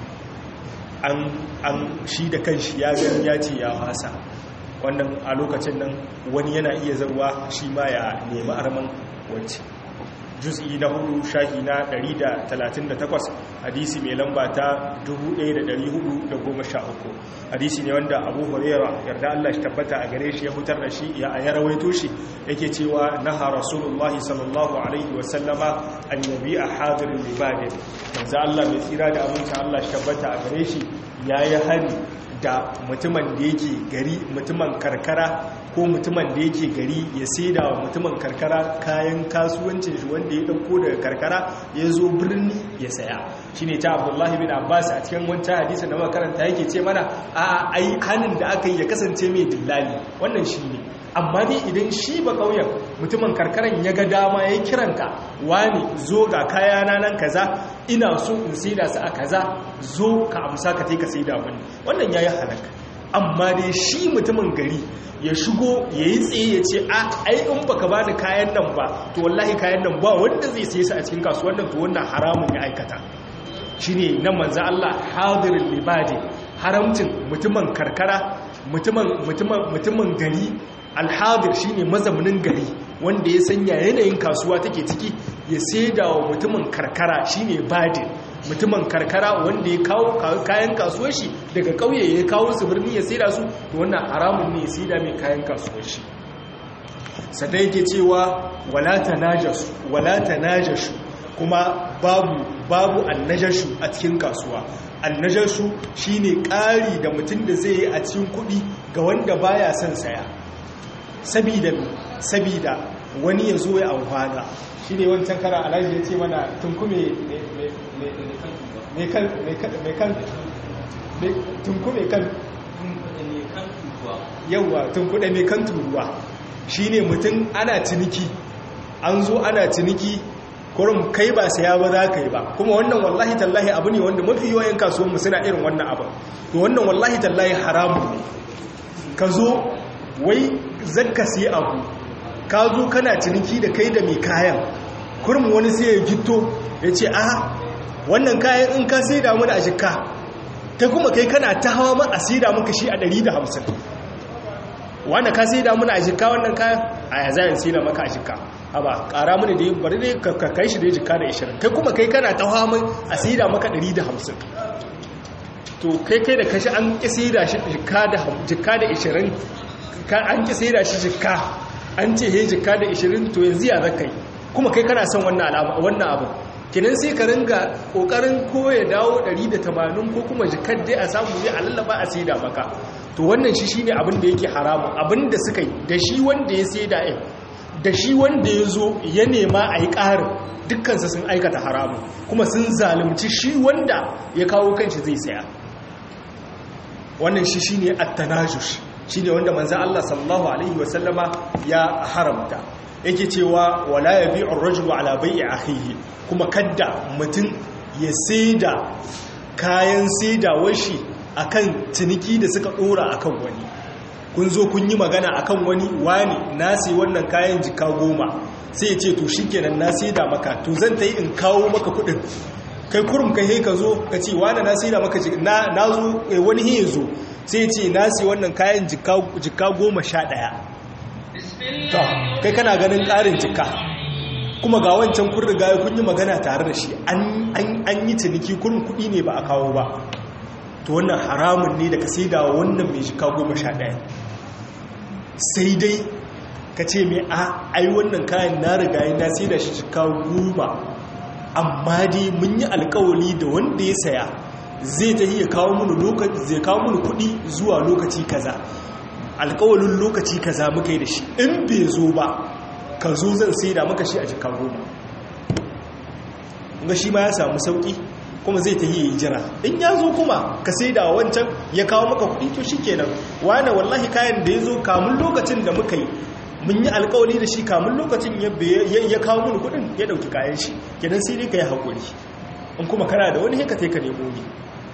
S1: an shi da kanshi ya gani ya ce ya wasa wannan a lokacin nan wani yana iya zarwa shi ma ya nemi arman wacce juz'i na hudu shahi na 138 hadisi mai lamba ta 1413 hadisi ne wanda abu huraira yarda Allah shi tabbata a gare shi ya fitar da shi ya ya rawaito shi yake cewa naha rasulullahi sallallahu alaihi wa sallama an yabi a hadirin libadin manzo Allah mai tsira da amincin Allah shi tabbata a gare shi yayi hari da mutumin da yake gari mutumin karkara ko mutumin da yake gari ya saida wa mutumin karkara kayan kasuwancin shi wanda ya dauko daga karkara ya zo birni ya saya shine ta Abdullahi bin Abbas a cikin wancan hadisi da makaranta yake ce mana a ai hanin da aka yi ya kasance mai dillali wannan shine amma dai idan shi ba kauyen mutumin karkaran ya ga dama ya kiranka wani zo ga kayana nan kaza ina so in saida su a kaza zo ka amsa ka ka saida mani wannan yayi halaka amma dai shi mutumin gari ya shigo ya yi tsaye ya ce a ai in baka ba da kayan nan ba to wallahi kayan nan ba wanda zai sai su a cikin kasuwan nan to wannan haramun ya aikata shi ne na manza Allah hadirin libadi haramcin mutumin karkara mutumin gari alhadir shi ne mazaunin gari wanda ya sanya yanayin kasuwa take ciki ya saida wa mutumin karkara shi ne badin mutumin karkara wanda ya kawo kayan kasuwar shi daga kauye ya kawo su birni ya saida su to wannan haramun ne ya saida mai kayan kasuwar shi sadai yake cewa wala tanajasu wala tanajashu kuma babu babu annajashu a cikin kasuwa annajashu shine ƙari da mutum da zai yi a cikin kuɗi ga wanda baya son saya sabida sabida wani ya zo ya amfana shi ne wancan kara alhaji ya ce mana tunkume mai kan tunkume kan yauwa tunkuɗe mai kan turuwa shi ne mutum ana ciniki an zo ana ciniki kurum kai ba saya ba za ka yi ba kuma wannan wallahi tallahi abu ne wanda mafi yawan kasuwanmu suna irin wannan abu to wannan wallahi tallahi haramu ne ka zo wai zakka sai abu ka zo kana ciniki da kai da mai kayan kurum wani sai ya gito ya ce a wannan kayan in ka sai damu da a jika ta kuma kai kana ta hawa ma a sai damu ka shi a 150 wanda ka sai damu da a jika wannan kayan a ya zayen sai da maka a jika a ba kara mini da bari ne ka kai shi da ya jika da 20 kai kuma kai kana ta hawa mai a sai da maka 150 to kai kai da kashi an ƙi sai da shi jika da 20 an ƙi sai da shi jika an ce he jika da 20 to yanzu ya zaka yi kuma kai kana son wannan abu kinan sai ka ringa kokarin ko ya dawo 180 ko kuma jikar dai a samu zai alallaba a saida maka to wannan shi shine abin da yake haramu abin da suka yi da shi wanda ya saida ɗin da shi wanda ya zo ya nema a yi ƙarin dukkansa sun aikata haramu kuma sun zalunci shi wanda ya kawo kanshi zai saya wannan shi shine at-tanajush shi ne wanda manzan Allah sallallahu Alaihi wasallama ya haramta yake cewa wala ya bi'un rajulu ala bai'i akhihi kuma kadda mutum ya saida kayan saidawar shi akan ciniki da suka dora akan wani kun zo kun yi magana akan wani wani na sai wannan kayan jika goma sai ya ce to shikenan na saida maka to zan ta yi in kawo maka kudin kai kurum kai ka zo ka ce wani na saida maka na zo wani hin zo sai ce nasi wannan kayan jika goma sha ɗaya to kai kana ganin ƙarin jika kuma ga wancan kun riga kun yi magana tare da shi an yi ciniki kurin kuɗi ne ba a kawo ba to wannan haramun ne da ka sai da wannan mai jika goma sha ɗaya sai dai ka ce mai a ai wannan kayan na riga na sai da shi jika goma amma dai mun yi alkawali da wanda ya saya zai ta iya kawo mini lokaci zai kawo mini kudi zuwa lokaci kaza alkawalin lokaci kaza muka yi da shi in bai zo ba ka zo zan sai da maka shi a jika goma ga shi ma ya samu sauki kuma zai ta yi jira in ya zo kuma ka sai da wancan ya kawo maka kudi to shi kenan wane wallahi kayan da ya zo kamun lokacin da muka yi mun yi alkawali da shi kamun lokacin ya kawo mini kudin ya dauki kayan shi kenan sai dai ka yi haƙuri in kuma kana da wani haka ka nemo ne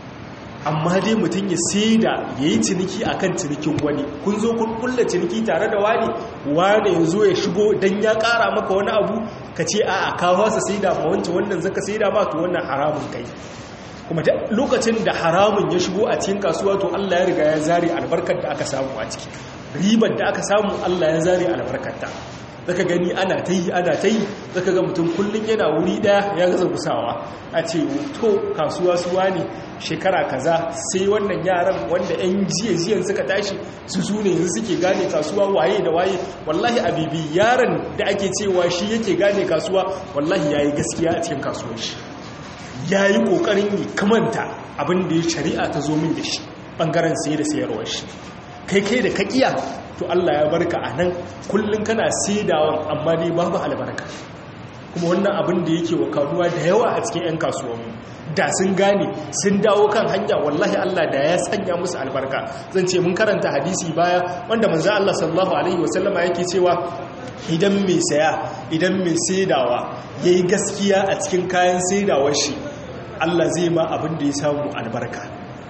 S1: amma dai mutum ya sai da ya yi ciniki a kan cinikin wani kun zo kun kulla ciniki tare da wani wani ya zo ya shigo don ya kara maka wani abu ka ce a a kawo sa sai da ma wancan wannan zaka sai da ba to wannan haramun kai kuma lokacin da haramun ya shigo a cikin kasuwa to Allah ya riga ya zare albarkar da aka samu a ciki ribar da aka samu Allah ya zare albarkarta zaka gani ana ta yi ana ta yi zaka ga mutum kullum yana wuri daya ya gaza gusawa a ce to kasuwa suwa ne shekara kaza sai wannan yaran wanda 'yan jiya-jiyan suka tashi su su ne yanzu suke gane kasuwa waye da waye wallahi abibi yaran da ake cewa shi yake gane kasuwa wallahi ya yi gaskiya a cikin kasuwar shi ya yi ƙoƙarin yi kamanta abin da ya shari'a ta zo min da shi ɓangaren saye da sayarwar shi kai kai da kakiya to Allah ya barka a nan kullum kana saidawan amma dai babu albarka kuma wannan abin da yake wakaduwa da yawa a cikin 'yan kasuwanmu da sun gane sun dawo kan hanya wallahi Allah da ya sanya musu albarka zan ce mun karanta hadisi baya wanda manzo Allah sallallahu alaihi wasallama yake cewa idan mai saya idan mai saidawa yayi gaskiya a cikin kayan saidawar shi Allah zai ma abin da ya samu albarka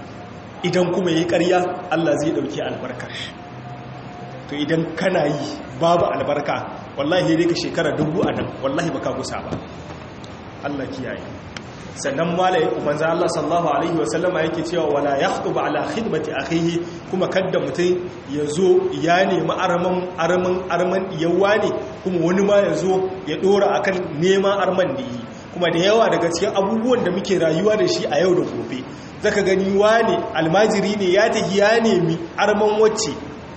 S1: idan kuma yayi ƙarya Allah zai dauki albarkar to idan kana yi babu albarka wallahi dai ka shekara dubu a nan wallahi baka gusa ba Allah kiyaye sannan malai umanza Allah sallallahu alaihi wasallama yake cewa wala yakhtub ala khidmati akhihi kuma kadda mutum yazo ya nemi arman arman arman yawa ne kuma wani ma yazo ya dora akan neman arman da yi kuma da yawa daga cikin abubuwan da muke rayuwa da shi a yau da gobe zaka gani wani almajiri ne ya tafi ya nemi arman wacce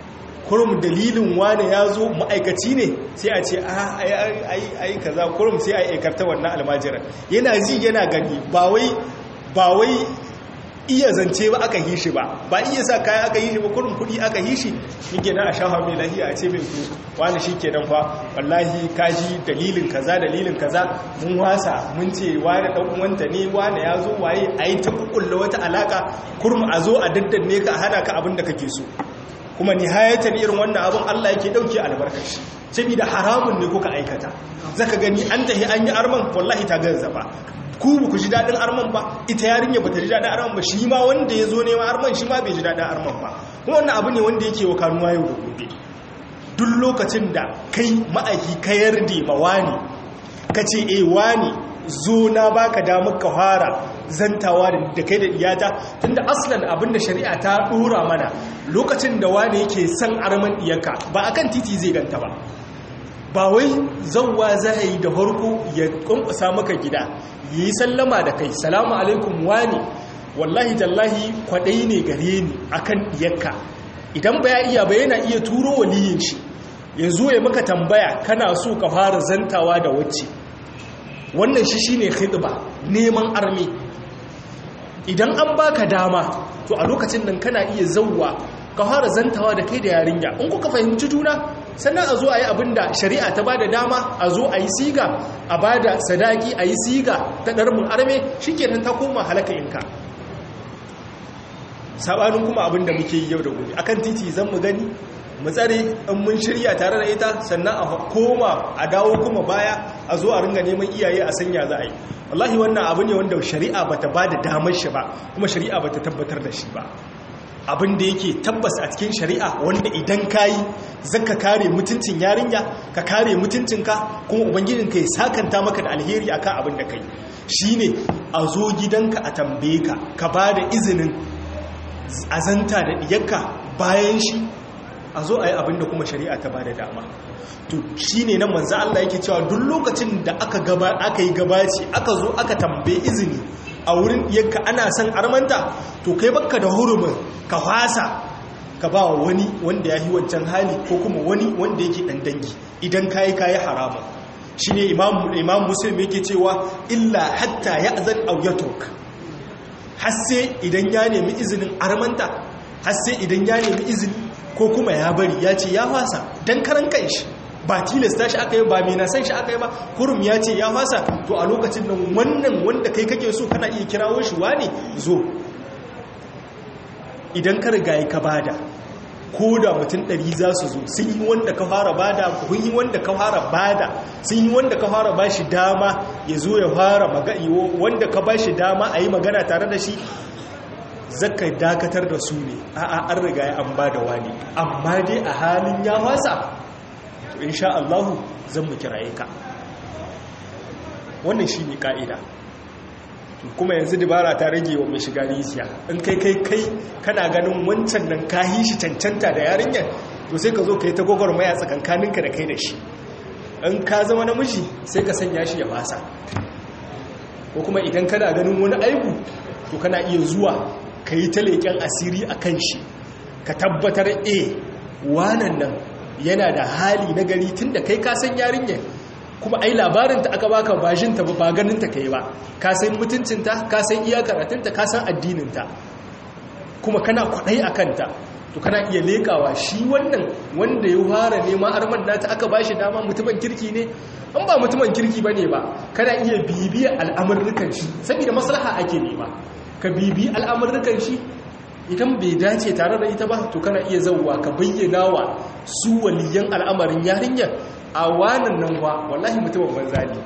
S1: kurum dalilin wane ya zo ma'aikaci ne sai a ce a ai kaza kurum sai a aikarta wannan almajiran yana ji yana gani ba wai iya zance ba aka yi shi ba ba iya sa kaya aka yi shi ba kurum kudi aka yi shi yake na a shafa mai lahiya a ce mai ku wani shi ke nan fa wallahi kaji dalilin kaza dalilin kaza mun wasa mun ce wani dan uwanta ne wani ya zo waye a yi ta kukulla wata alaka kurum a zo a daddanne ka hana ka abin da kake so kuma nihayatan irin wannan abin Allah yake dauke albarkashi saboda haramun ne kuka aikata zaka gani an tahi an yi arman wallahi ta gaza ba ku ku ji dadin arman ba ita yarinya bata ji dadin arman ba shi ma wanda ya zo neman arman shi ma bai ji dadin arman ba kuma wannan abu ne wanda yake wa kanuwa yau da gobe duk lokacin da kai ma'aiki ka yarda ma wani ka ce eh wani zo na baka damar ka fara zantawa da kai da iyata tunda aslan abinda shari'a ta dora mana lokacin da wani yake son arman iyaka ba akan titi zai ganta ba ba wai zauwa za a yi da harko ya kwankwasa maka gida yi sallama da kai salamu alaikum wani wallahi tallahi kwadai ne gare ni akan iyaka idan ba ya iya ba yana iya turo waliyin shi ya zo ya maka tambaya kana so ka fara zantawa da wacce wannan shi shine khidba neman armi idan an baka dama to a lokacin nan kana iya zauwa ka fara zantawa da kai da yarinya in kuka fahimci juna sannan a zo a yi abin da shari'a ta ba da dama a zo a yi siga a ba da sadaki a yi siga ta ɗarmin arme shi kenan ta koma halaka inka sabanin kuma abin da muke yi yau da gobe akan titi zan mu gani mu tsare in mun shirya tare da ita sannan a koma a dawo kuma baya a zo a ringa neman iyaye a sanya za a yi wallahi wannan abu ne wanda shari'a bata ba da damar shi ba kuma shari'a bata tabbatar da shi ba abin da yake tabbas a cikin shari'a wanda idan kayi zaka kare mutuncin yarinya ka kare mutuncinka kuma ubangijinka ya sakanta maka da alheri akan abin da kai shine a zo gidanka a tambaye ka ka ba da izinin azanta da diyarka bayan shi a zo a yi abin da kuma shari'a ta ba da dama to shine nan manzo Allah yake cewa duk lokacin da aka gaba aka yi gabaci aka zo aka tambaye izini a wurin yanka ana son armanta to kai baka da hurumin ka fasa ka ba wani wanda ya yi wancan hali ko kuma wani wanda yake dan dangi idan kayi kayi haramun shine imam imam muslim yake cewa illa hatta ya'zan aw yatruk har sai idan ya nemi izinin armanta har sai idan ya nemi izini ko kuma ya bari ya ce ya fasa dan karan kanshi ba tilasta shi aka yi ba mai nasan shi aka yi ba kurum ya ce ya fasa to a lokacin nan wannan wanda kai kake so kana iya kirawo shi wane zo idan ka riga ka bada ko da mutum ɗari za su zo sun yi wanda ka fara bada kun yi wanda ka fara bada sun yi wanda ka fara ba shi dama ya zo ya fara magaiwo wanda ka ba shi dama a yi magana tare da shi zaka dakatar da su ne a'a an riga ya an bada wani amma dai a halin ya wasa to insha Allahu zan mu kiraye ka wannan shi ne ka'ida kuma yanzu dabara ta rage wa mai shiga rijiya in kai kai kai kana ganin wancan nan ka yi shi cancanta da yarinyar to sai ka zo ka yi ta gwagwarmaya tsakankaninka da kai da shi in ka zama namiji sai ka sanya shi ya fasa ko kuma idan kana ganin wani aibu to kana iya zuwa ka yi ta leƙen asiri a kan shi ka tabbatar a wanan nan yana da hali na gari tun da kai kasan yarinyar kuma ai labarinta aka baka bajinta ba ganinta kai ba ka san mutuncinta ka san iya karatunta ka san addininta kuma kana kwaɗai a kanta to kana iya leƙawa shi wannan wanda ya fara nema arman nata aka ba shi dama mutumin kirki ne an ba mutumin kirki ba ne ba kana iya bibiya al'amurrukan shi saboda maslaha ake nema ka bibi al'amurrukan shi idan bai dace tare da ita ba to kana iya zauwa ka bayyana wa su waliyan al'amarin yarinyar a wanan nan wa wallahi mutumin banza ne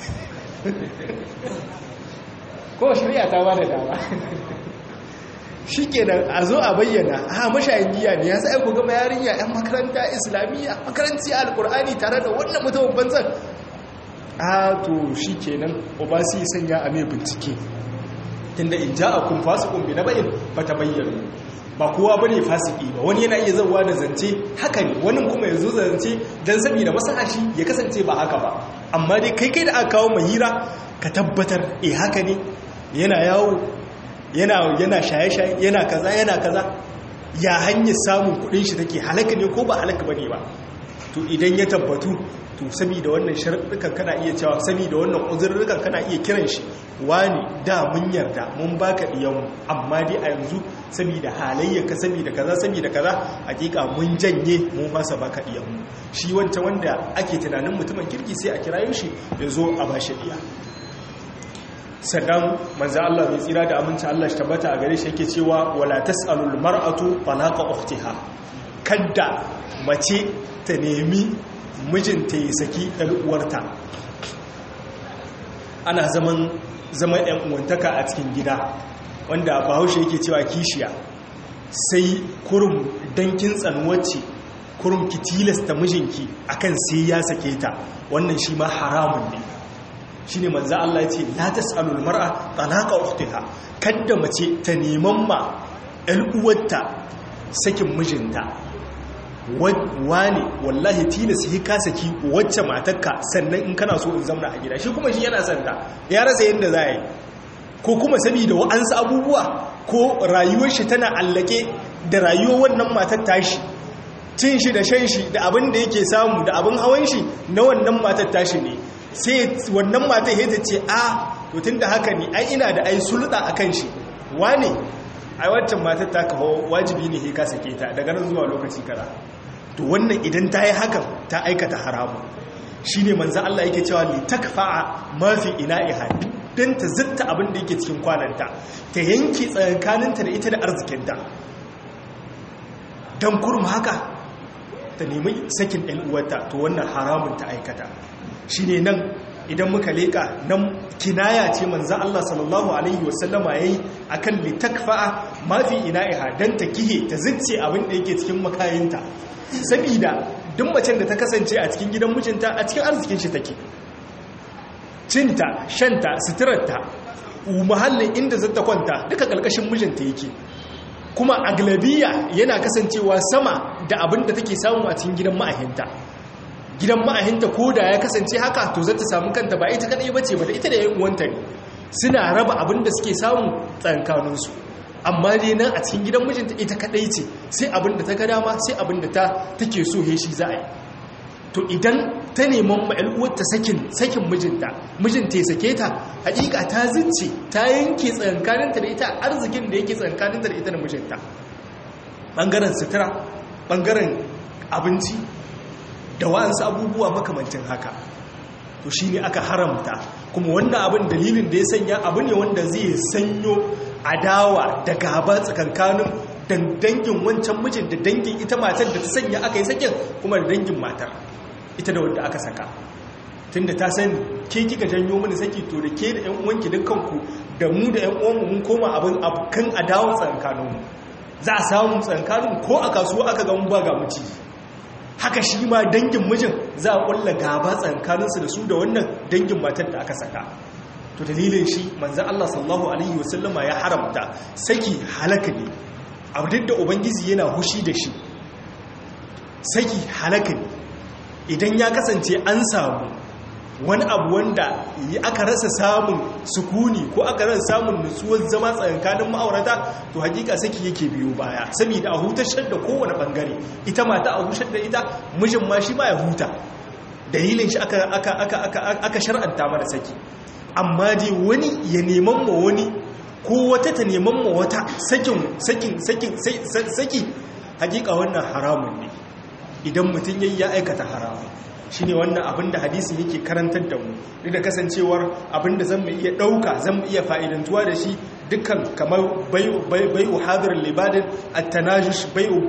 S1: ko shari'a ta ba da dama shi kenan a zo a bayyana a mashayin giya ne ya sai ku gama yarinya 'yan makaranta islamiyya makaranci alkur'ani tare da wannan mutumin banzan a to shi kenan obasi sanya a mai bincike tunda in ja a kun fasikun bi na bayin ba ta bayyana ba kowa ba ne fasiki ba wani yana iya zauwa da zance haka ne wani kuma ya zo zance don saboda masahashi ya kasance ba haka ba amma dai kai kai da aka kawo mai hira ka tabbatar eh haka ne yana yawo yana yana shaye-shaye yana kaza yana kaza ya hanyar samun kudin shi take halaka ne ko ba halaka bane ba to idan ya tabbatu to saboda wannan sharuɗukan kana iya cewa saboda wannan uzurrukan kana iya kiran shi wani da mun yarda mun baka diyanmu amma dai a yanzu saboda halayyarka saboda kaza saboda kaza hakika mun janye mun fasa baka diyanmu shi wancan wanda ake tunanin mutumin kirki sai a kirayo shi ya zo a bashi diya sannan manzo Allah mai tsira da aminci Allah shi tabbata a gare shi yake cewa wala tasalul mar'atu talaqa ukhtiha kadda mace ta nemi mijinta ya saki ɗan uwarta ana zaman zaman ɗan uwantaka a cikin gida wanda bahaushe yake cewa kishiya sai kurum dankin tsanuwacce kurum ki tilasta mijinki akan sai ya sake ta wannan shi ma haramun ne shi ne manza Allah ya ce la tas'alul mar'a talaqa ukhtiha kadda mace ta neman ma ɗan uwarta sakin mijinta wane wallahi tilas yi ka saki wacce matarka sannan in kana so in zamna a gida shi kuma shi yana santa ya rasa yadda za a yi ko kuma saboda wa'ansu abubuwa ko rayuwar shi tana allake da rayuwar wannan matar tashi cin shi da shan shi da abin da yake samu da abin hawan shi na wannan matar tashi ne sai wannan matar ya ce a to tun da haka ne ai ina da ai sulɗa a kan shi wane ai waccan matar ta kawo wajibi ne ka sake ta daga nan zuwa lokaci kaza to wannan idan ta yi hakan ta aikata haramu shi ne manzan Allah yake cewa li takfa'a mafi ina'iha don ta zitta abin da yake cikin kwananta ta yanke tsakaninta da ita da arzikinta don kurum haka ta nemi sakin ɗan uwarta to wannan haramun ta aikata shi ne nan idan muka leƙa nan kinaya ce manzan Allah sallallahu Alaihi wasallama ya yi a kan litakfa'a mafi ina'iha don ta kihe ta zitce abin da yake cikin makayinta sabida duk macen da ta kasance a cikin gidan mijinta a cikin arzikin shi take cinta shanta suturarta muhallin inda zata kwanta duka ƙarƙashin mijinta yake kuma aglabiya yana kasancewa sama da abin da take samu a cikin gidan ma'ahinta gidan ma'ahinta ko da ya kasance haka to zata samu kanta ba ita kadai bace ba da ita da yan uwanta ne suna raba abin da suke samu tsankaninsu amma dai nan a cikin gidan mijinta ita kadai ce sai abin da ta ga dama sai abin da ta take so he shi za a yi to idan ta neman ma'al'uwarta sakin sakin mijinta mijinta ya sake ta hakika ta zince ta yanke tsankaninta da ita arzikin da yake tsankaninta da ita da mijinta bangaren sutura bangaren abinci da wa'ansu abubuwa makamancin haka to shi ne aka haramta kuma wannan abin dalilin da ya sanya abu ne wanda zai sanyo adawa da gaba tsakankanin dangin wancan mijin da dangin ita matar da ta sanya aka yi sakin kuma da dangin matar ita da wanda aka saka tunda ta sani ke kika janyo mini saki to da ke da yan uwanki dukkanku da mu da yan uwanmu mun koma abin abokan adawa tsakankaninmu za a samu tsakankanin ko a kasuwa aka ga mun ba ga muci haka shi ma dangin mijin za a kulla gaba tsakankaninsu da su da wannan dangin matar da aka saka to dalilin shi manzan Allah sallallahu alaihi wasallama ya haramta saki halaka ne abu duk da ubangiji yana hushi da shi saki halaka ne idan ya kasance an samu wani abu wanda aka rasa samun sukuni ko aka rasa samun nutsuwar zama tsakankanin ma'aurata to hakika saki yake biyo baya saboda a hutashar da kowane bangare ita mata a hutar da ita mijin ma shi ma ya huta dalilin shi aka aka aka aka aka shar'anta mana saki amma dai wani ya neman ma wani ko wata ta neman ma wata sakin sakin sakin saki hakika wannan haramun ne idan mutum yayi ya aikata haramun shi ne wannan abinda hadisi yake karantar da mu duk da kasancewar abinda zan mu iya ɗauka zan mu iya fa'idantuwa da shi dukkan kamar bai'u hadir libadin attanajish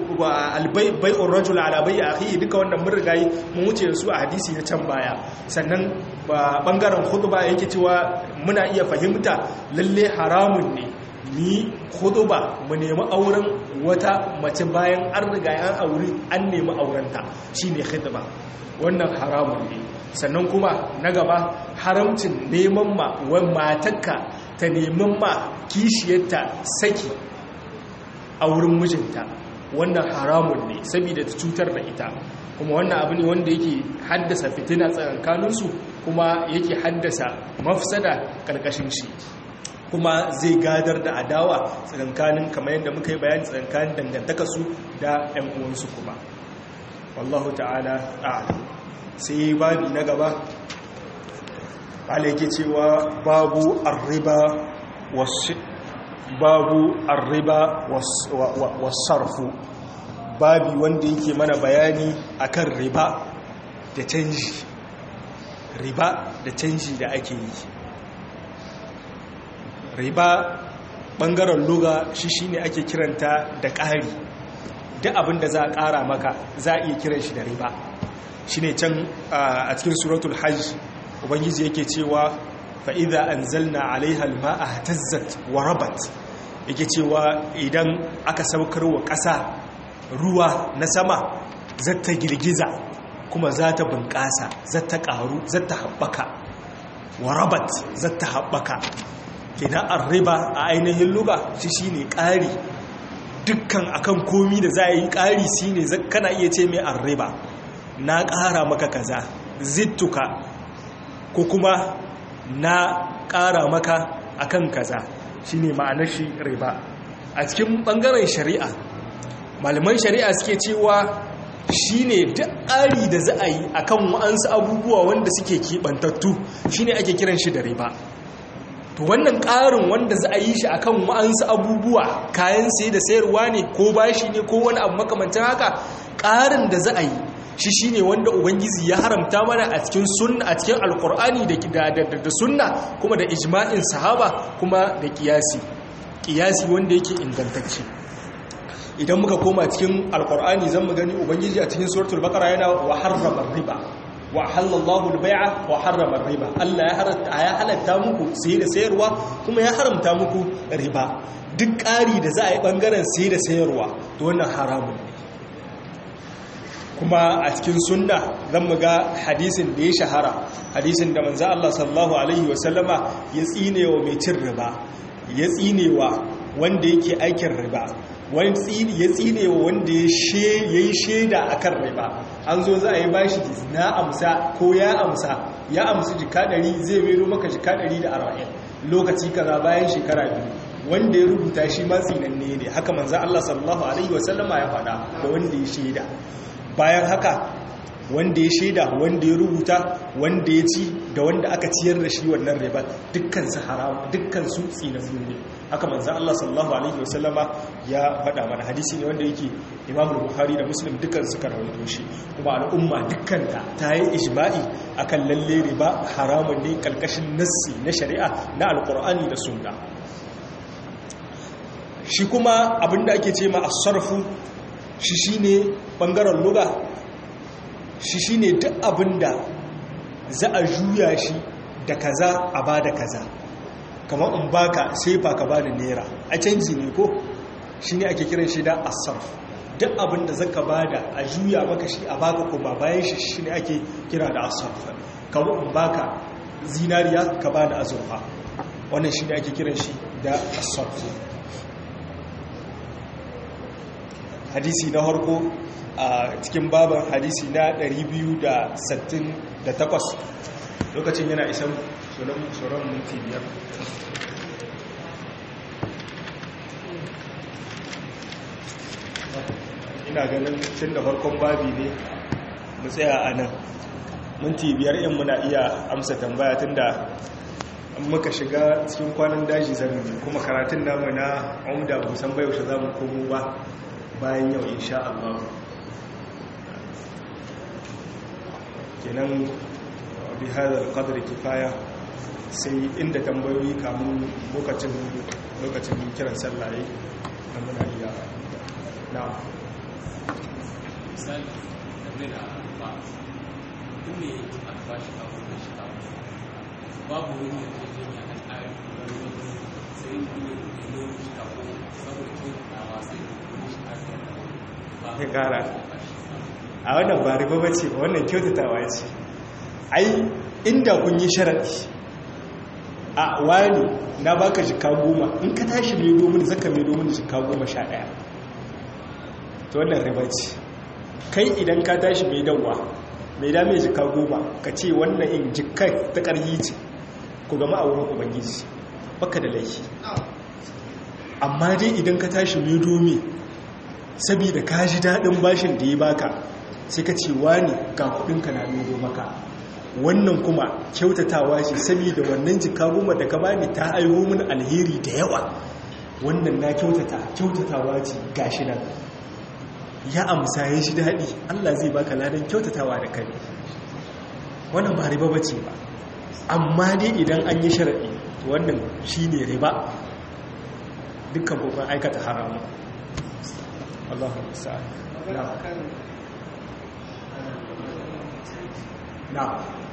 S1: bai'u rajul ala bai'i akhi duka wannan mun rigayi mun wuce da su a hadisi na can baya sannan bangaren khutba yake cewa muna iya fahimta lalle haramun ne ni khutba mu nemi auren wata mace bayan an riga an aure an nemi aurenta shine khutba wannan haramun ne sannan kuma na gaba haramcin neman ma wani matakka ta neman ma kishiyarta saki a wurin mijinta wannan haramun ne saboda ta cutar da ita kuma wannan abu ne wanda yake haddasa fitina tsakankaninsu kuma yake haddasa mafsada karkashin shi kuma zai gadar da adawa tsakankanin kamar yadda muka yi bayani tsakankanin dangantaka su da 'yan uwansu kuma wallahu ta'ala a'lam sai babi na gaba yake cewa babu arriba wasu babu arriba wasarfu babi wanda yake mana bayani akan riba da canji riba da canji da ake yi riba bangaren luga shi shine ake kiranta da ƙari duk abin da za a ƙara maka za a iya kiran shi da riba shine can a cikin suratul hajj ubangiji yake cewa fa'iza an zalna alaihal ma'a tazzat wa rabat yake cewa idan aka saukar wa ƙasa ruwa na sama zata girgiza kuma za ta bunƙasa zata ƙaru zata haɓaka wa rabat zata haɓaka kenan an riba a ainihin luga shi shi ne ƙari dukkan akan komi da za a yi ƙari shi ne kana iya ce mai an riba na ƙara maka kaza zittuka ko kuma na ƙara maka akan kaza shine ma'anar shi riba a cikin ɓangaren shari'a malaman shari'a suke cewa shine duk ƙari da za a yi akan wa'ansu abubuwa wanda suke keɓantattu shine ake kiran shi da riba to wannan ƙarin wanda za a yi shi akan wa'ansu abubuwa kayan sai da sayarwa ne ko bashi ne ko wani abu makamancin haka ƙarin da za a yi shi shine wanda ubangiji ya haramta mana a cikin sunna a cikin alkur'ani da da sunna kuma da ijma'in sahaba kuma da kiyasi kiyasi wanda yake ingantacce idan muka koma cikin alkur'ani zan mu gani ubangiji a cikin suratul baqara yana wa harrama riba wa halallahu al-bai'a wa harrama riba Allah ya halatta ya halatta muku sai da sayarwa kuma ya haramta muku riba duk ƙari da za a yi bangaren sai da sayarwa to wannan haramun ne kuma a cikin sunna zan mu ga hadisin da ya shahara hadisin da manzo Allah sallallahu alaihi wasallama ya tsine wa mai cin riba ya tsine wa wanda yake aikin riba wani tsini ya tsine wa wanda ya yi shaida akan riba an zo za a yi bashi na amsa ko ya amsa ya amsa jika 100 zai mero maka jika 140 lokaci kaza bayan shekara biyu wanda ya rubuta shi ma tsinanne ne haka manzo Allah sallallahu alaihi wasallama ya faɗa da wanda ya shaida bayan haka wanda ya shaida wanda ya rubuta wanda ya ci da wanda aka ciyar da shi wannan riba dukkan su haram dukkan su tsinannu ne haka manzo Allah sallallahu alaihi wasallama ya faɗa mana hadisi ne wanda yake Imam Bukhari da Muslim dukkan su rawaito shi kuma al'umma dukkan ta ta yi ijma'i akan lalle riba haramun ne kalkashin nassi na shari'a na alqur'ani da sunna shi kuma abinda ake ce ma as-sarfu shi shine bangaren luga shi shine duk abinda za a juya shi da kaza a bada kaza kamar in baka sai fa ka bani naira a canji ne ko shine ake kiran shi da asarf duk abinda zaka bada a juya maka shi a baka kuma bayan shi shine ake kira da asarf kamar in baka zinariya ka bani azurfa wannan shine ake kiran shi da asarf hadisi na harko a cikin baban hadisi na 268 lokacin yana isan tsoron minti biyar ina ganin tun da farkon babi ne mu tsaya a nan minti biyar in muna iya amsa tambaya tun da muka shiga cikin kwanan daji zami kuma karatun namu na umda musan bayaushe za mu komo ba bayan yau insha Allah kenan bi hadal qadr kifaya sai inda tambayoyi kamun lokacin lokacin kiran sallaye da muna iya na
S2: misali game da ba duk ne aka ba shi kawo da shi kawo babu wani yarjejeniya a tsarin wani wani sai ne ne shi kawo saboda kyautatawa sai ne shi kawo
S1: ya kara a wannan ba riba bace ba wannan kyautatawa ce ai inda kun yi sharaɗi a wani na baka jika goma in ka tashi mai domin zaka mai domin jika goma sha ɗaya ta wannan riba ce kai idan ka tashi mai dawa mai dame jika goma ka ce wannan in jika ta ƙarfi ce ku gama a wurin ubangiji baka da laifi amma dai idan ka tashi mai domi saboda ka ji daɗin bashin da ya baka sai ka ce wani ga kudinka na mai maka wannan kuma kyautatawa ce saboda wannan jika goma da ka bani ta aiho min alheri da yawa wannan na kyautata kyautatawa ce gashi nan ya amsa ya shi daɗi Allah zai baka ladan kyautatawa da kai wannan ba riba bace ba amma dai idan an yi sharaɗi wannan shi ne riba dukkan kokon aikata haramu Allahu sa'ad na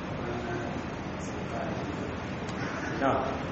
S1: na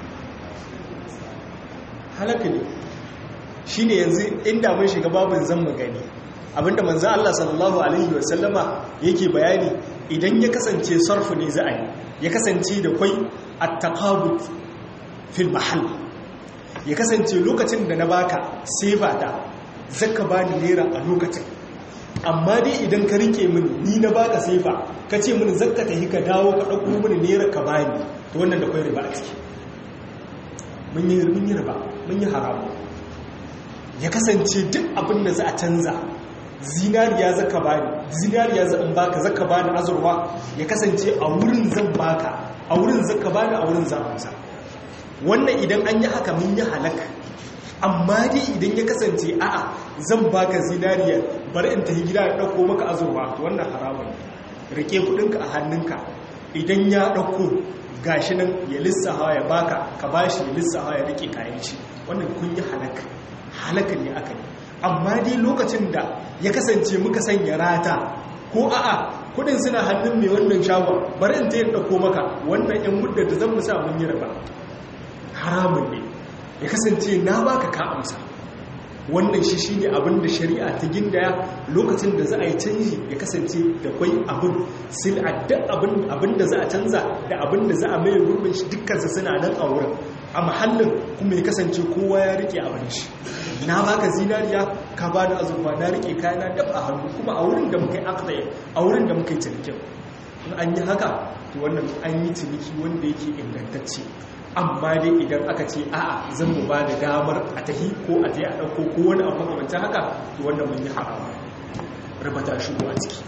S1: halaka ne shi ne yanzu inda mun shiga babin zan gani abinda manzo Allah sallallahu alaihi wasallama yake bayani idan ya kasance sarfu ne za a yi ya kasance da kwai at-taqabut fil mahall ya kasance lokacin da na baka sai ba ta zaka bani naira a lokacin amma dai idan ka rike mini ni na baka sai ba ka ce mini zakka ta ka dawo ka dauko mini naira ka bani to wannan da kwai riba a ciki mun yi mun yi riba mun yi haramu ya kasance duk abin da za a canza zinariya zaka bani zinariya zan baka zaka bani azurwa ya kasance a wurin zan baka a wurin zaka bani a wurin zan amsa wannan idan an yi haka mun yi halaka amma dai idan ya kasance a'a zan baka zinariya bari in tafi gida da dauko maka azurwa wannan haramun rike kudinka a hannunka idan ya dauko gashi nan ya lissafa ya baka ka bashi ya lissafa ya rike kayan shi wannan kun yi halaka halaka ne aka yi amma dai lokacin da ya kasance muka sanya rata ko a'a kudin suna hannun mai wannan shagon bari in ta yi dauko maka wannan yan muddar da zan musa mun yi raba haramun ne ya kasance na baka ka amsa wannan shi shi ne abin da shari'a ta gindaya lokacin da za a yi canji ya kasance da kwai abin sil'adda abin da za a canza da abin da za a mai gurbin shi dukkansa suna nan a wurin a mahallin kuma ya kasance kowa ya rike abin shi na baka zinariya ka ba da azurfa na rike kayana dab a hannu kuma a wurin da muka yi akɗaya a wurin da muka yi cinikin in an yi haka to wannan an yi ciniki wanda yake ingantacce amma dai idan aka ce a'a zan mu ba da damar a tahi ko a je a ɗauko ko wani abu makamancin haka to wannan mun yi harama rabata shigo a ciki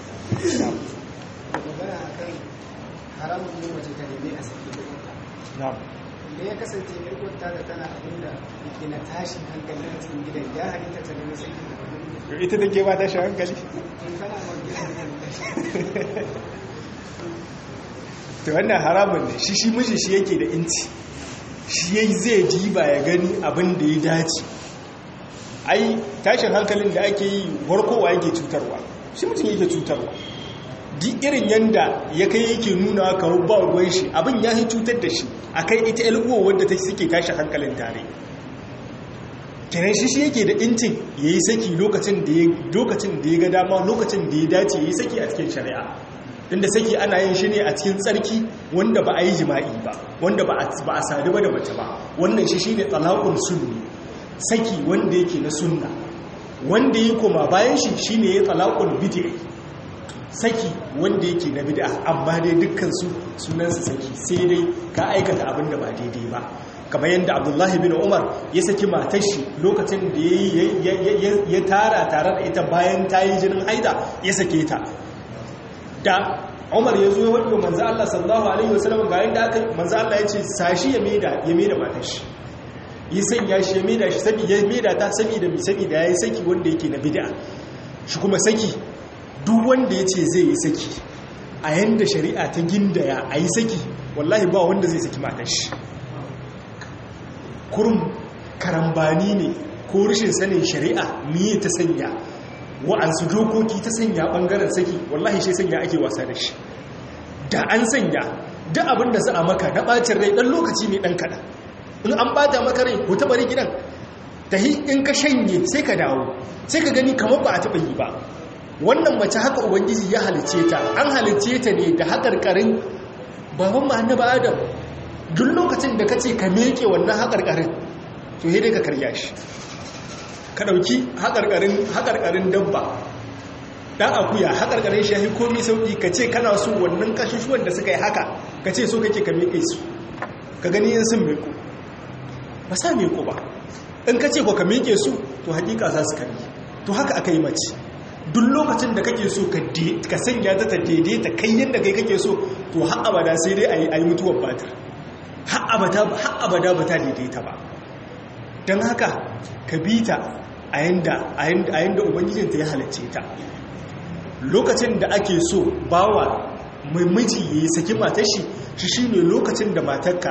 S3: haramun ne mace ta nemi a sake
S1: na'am
S3: da ya kasance yarkwata da tana abinda yake na tashin hankali a cikin gidan ya halitta ta nemi sake da
S1: ita take ba tashin hankali
S3: in kana ma gidan
S1: to wannan haramun ne shi shi miji shi yake da inci shi yayi zai diba ya gani abin da ya dace ai tashin hankalin da ake yi warkowa yake cutarwa shi mutum yake cutarwa duk irin yanda ya kai yake nuna kawo ba ruwan shi abin ya yi cutar da shi a kai ita yalguwa wadda ta suke tashin hankalin tare kenan shi shi yake da incin ya yi saki lokacin da ya ga dama lokacin da ya dace ya yi saki a cikin shari'a inda saki ana yin shi ne a cikin tsarki wanda ba a yi jima'i ba wanda ba a sadu ba da mace ba wannan shi shi ne talakun sunni saki wanda yake na sunna wanda ya koma bayan shi shi ne ya talakun bid'i saki wanda yake na bid'a amma dai dukkansu sunansu saki sai dai ka aikata abin da ba daidai ba kamar yadda abdullahi bin umar ya saki matar shi lokacin da ya tara tare da ita bayan ta yi jinin haida ya sake ta da umar ya zo ya wadda manzo Allah sallallahu alaihi wasallam ga yadda aka manzo Allah ya ce sashi ya maida ya maida matar shi yi sanya shi ya maida shi sabi ya maida ta saboda mi saboda yayi saki wanda yake na bid'a shi kuma saki duk wanda ya ce zai yi saki a yanda shari'a ta gindaya a yi saki wallahi ba wanda zai saki matar shi kurum karambani ne ko rashin sanin shari'a miye ta sanya wa'ansu dokoki ta sanya bangaren saki wallahi shi sanya ake wasa da shi da an sanya duk abin da za a maka na bacin rai dan lokaci ne dan kada in an bata maka rai ko bari gidan tahi in ka shanye sai ka dawo sai ka gani kamar ba a taba yi ba wannan mace haka ubangiji ya halice ta an halice ta ne da hakarkarin baban mu annabi adam duk lokacin da kace ka meke wannan hakarkarin to sai dai ka karya shi ka ɗauki haƙarƙarin dabba ɗan akuya haƙarƙarin shahi komi sauƙi ka ce kana so wannan kashushuwan da suka yi haka ka ce so kake ka miƙe su ka gani yin sun miƙo ba sa meko ba in ka ce ko ka meke su to hakika za su kari to haka aka yi mace duk lokacin da kake so ka sanya ta ta daidaita kai yadda kai kake so to har abada sai dai a yi mutuwar batir har abada ba ta daidaita ba don haka ka bi ta a yadda ubangijinta ya halarce ta lokacin da ake so bawa mai miji ya yi saki matar shi shi shi ne lokacin da matarka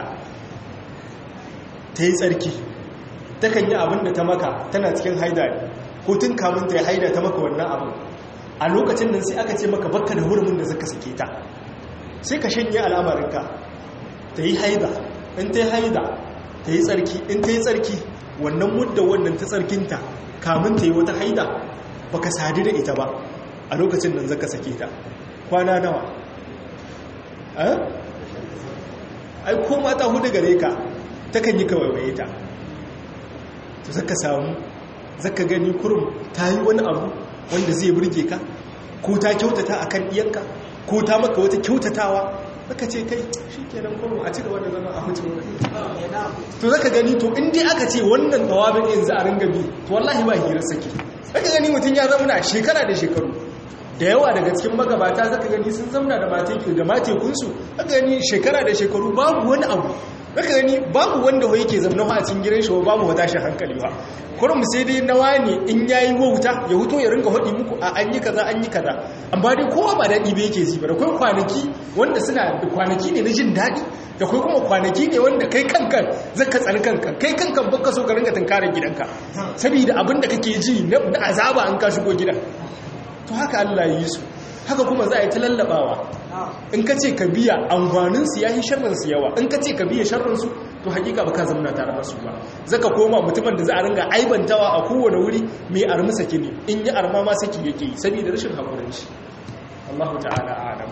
S1: ta yi tsarki ta kan yi abin da ta maka tana cikin haida ne ko tun kamun ta yi haida ta maka wannan abin a lokacin nan sai aka ce maka bakka da hurumin da zaka sake ta sai ka shanye al'amarinka ta yi haida in ta yi haida ta yi tsarki in ta yi tsarki wannan mudda wannan ta tsarkinta kamun ta yi wata haida baka sadu da ita ba a lokacin nan zaka sake ta kwana nawa ai ko mata hudu gare ka takan yi kawaiwaye ta to zaka samu zaka gani kurum ta yi wani abu wanda zai burge ka ko ta kyautata akan iyanka ko ta maka wata kyautatawa zaka ce kai shikenan kurum a cigaba da zama a mutum to zaka gani to in dai aka ce wannan tawabin yanzu a ringa bi to wallahi ba hirar saki zaka gani mutum ya zama na shekara da shekaru da yawa daga cikin magabata zaka gani sun zamna da mateku da matekunsu zaka gani shekara da shekaru babu wani abu zaka gani babu wanda wai yake zamna a cikin gidan shi babu wata shi hankali ba kurum sai dai nawa ne in yayi wauta ya huto ya ringa hodi muku a an yi kaza an yi kaza amma dai kowa ba daɗi ba yake ji ba da kai kwanaki wanda suna da kwanaki ne na jin daɗi da kai kuma kwanaki ne wanda kai kankan zaka tsani kankan kai kankan baka so ka ringa tunkarar gidanka saboda abin da kake ji na azaba an ka shigo gidan to haka Allah yi su haka kuma za a yi ta lallabawa in ka ce ka biya amfaninsu ya yi sharrinsu yawa in ka ce ka biya sharrinsu to hakika ba ka zamana tare da su ba zaka koma mutumin da za a ringa aibantawa a kowane wuri mai armi saki ne in yi arma ma saki yake yi saboda rashin haƙurin shi Allah ta'ala alam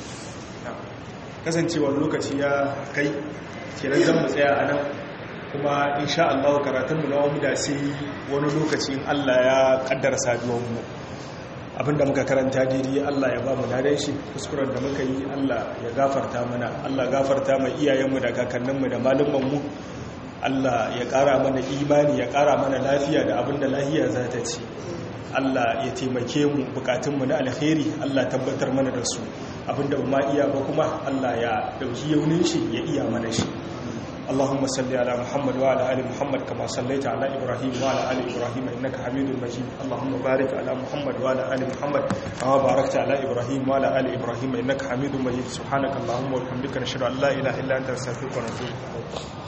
S1: kasancewar lokaci ya kai kenan zan mu tsaya a nan kuma insha Allah karatunmu na wani da sai wani lokaci in Allah ya kaddara saduwar mu abinda muka karanta daidai Allah ya ba mu ladan shi kuskuren da muka yi Allah ya gafarta mana Allah gafarta mai iyayenmu da kakanninmu da malumanmu Allah ya ƙara mana imani ya ƙara mana lafiya da abinda lafiya za ta ci Allah ya taimake mu bukatunmu na alkhairi Allah tabbatar mana da su abinda ba iya ba kuma Allah ya dauki yaunin shi ya iya mana shi اللهم صل على محمد وعلى ال محمد كما صليت على ابراهيم وعلى ال ابراهيم انك حميد مجيد اللهم بارك على محمد وعلى ال محمد كما باركت على ابراهيم وعلى ال ابراهيم انك حميد مجيد سبحانك اللهم وبحمدك نشهد ان لا اله الا انت نستغفرك ونتوب اليك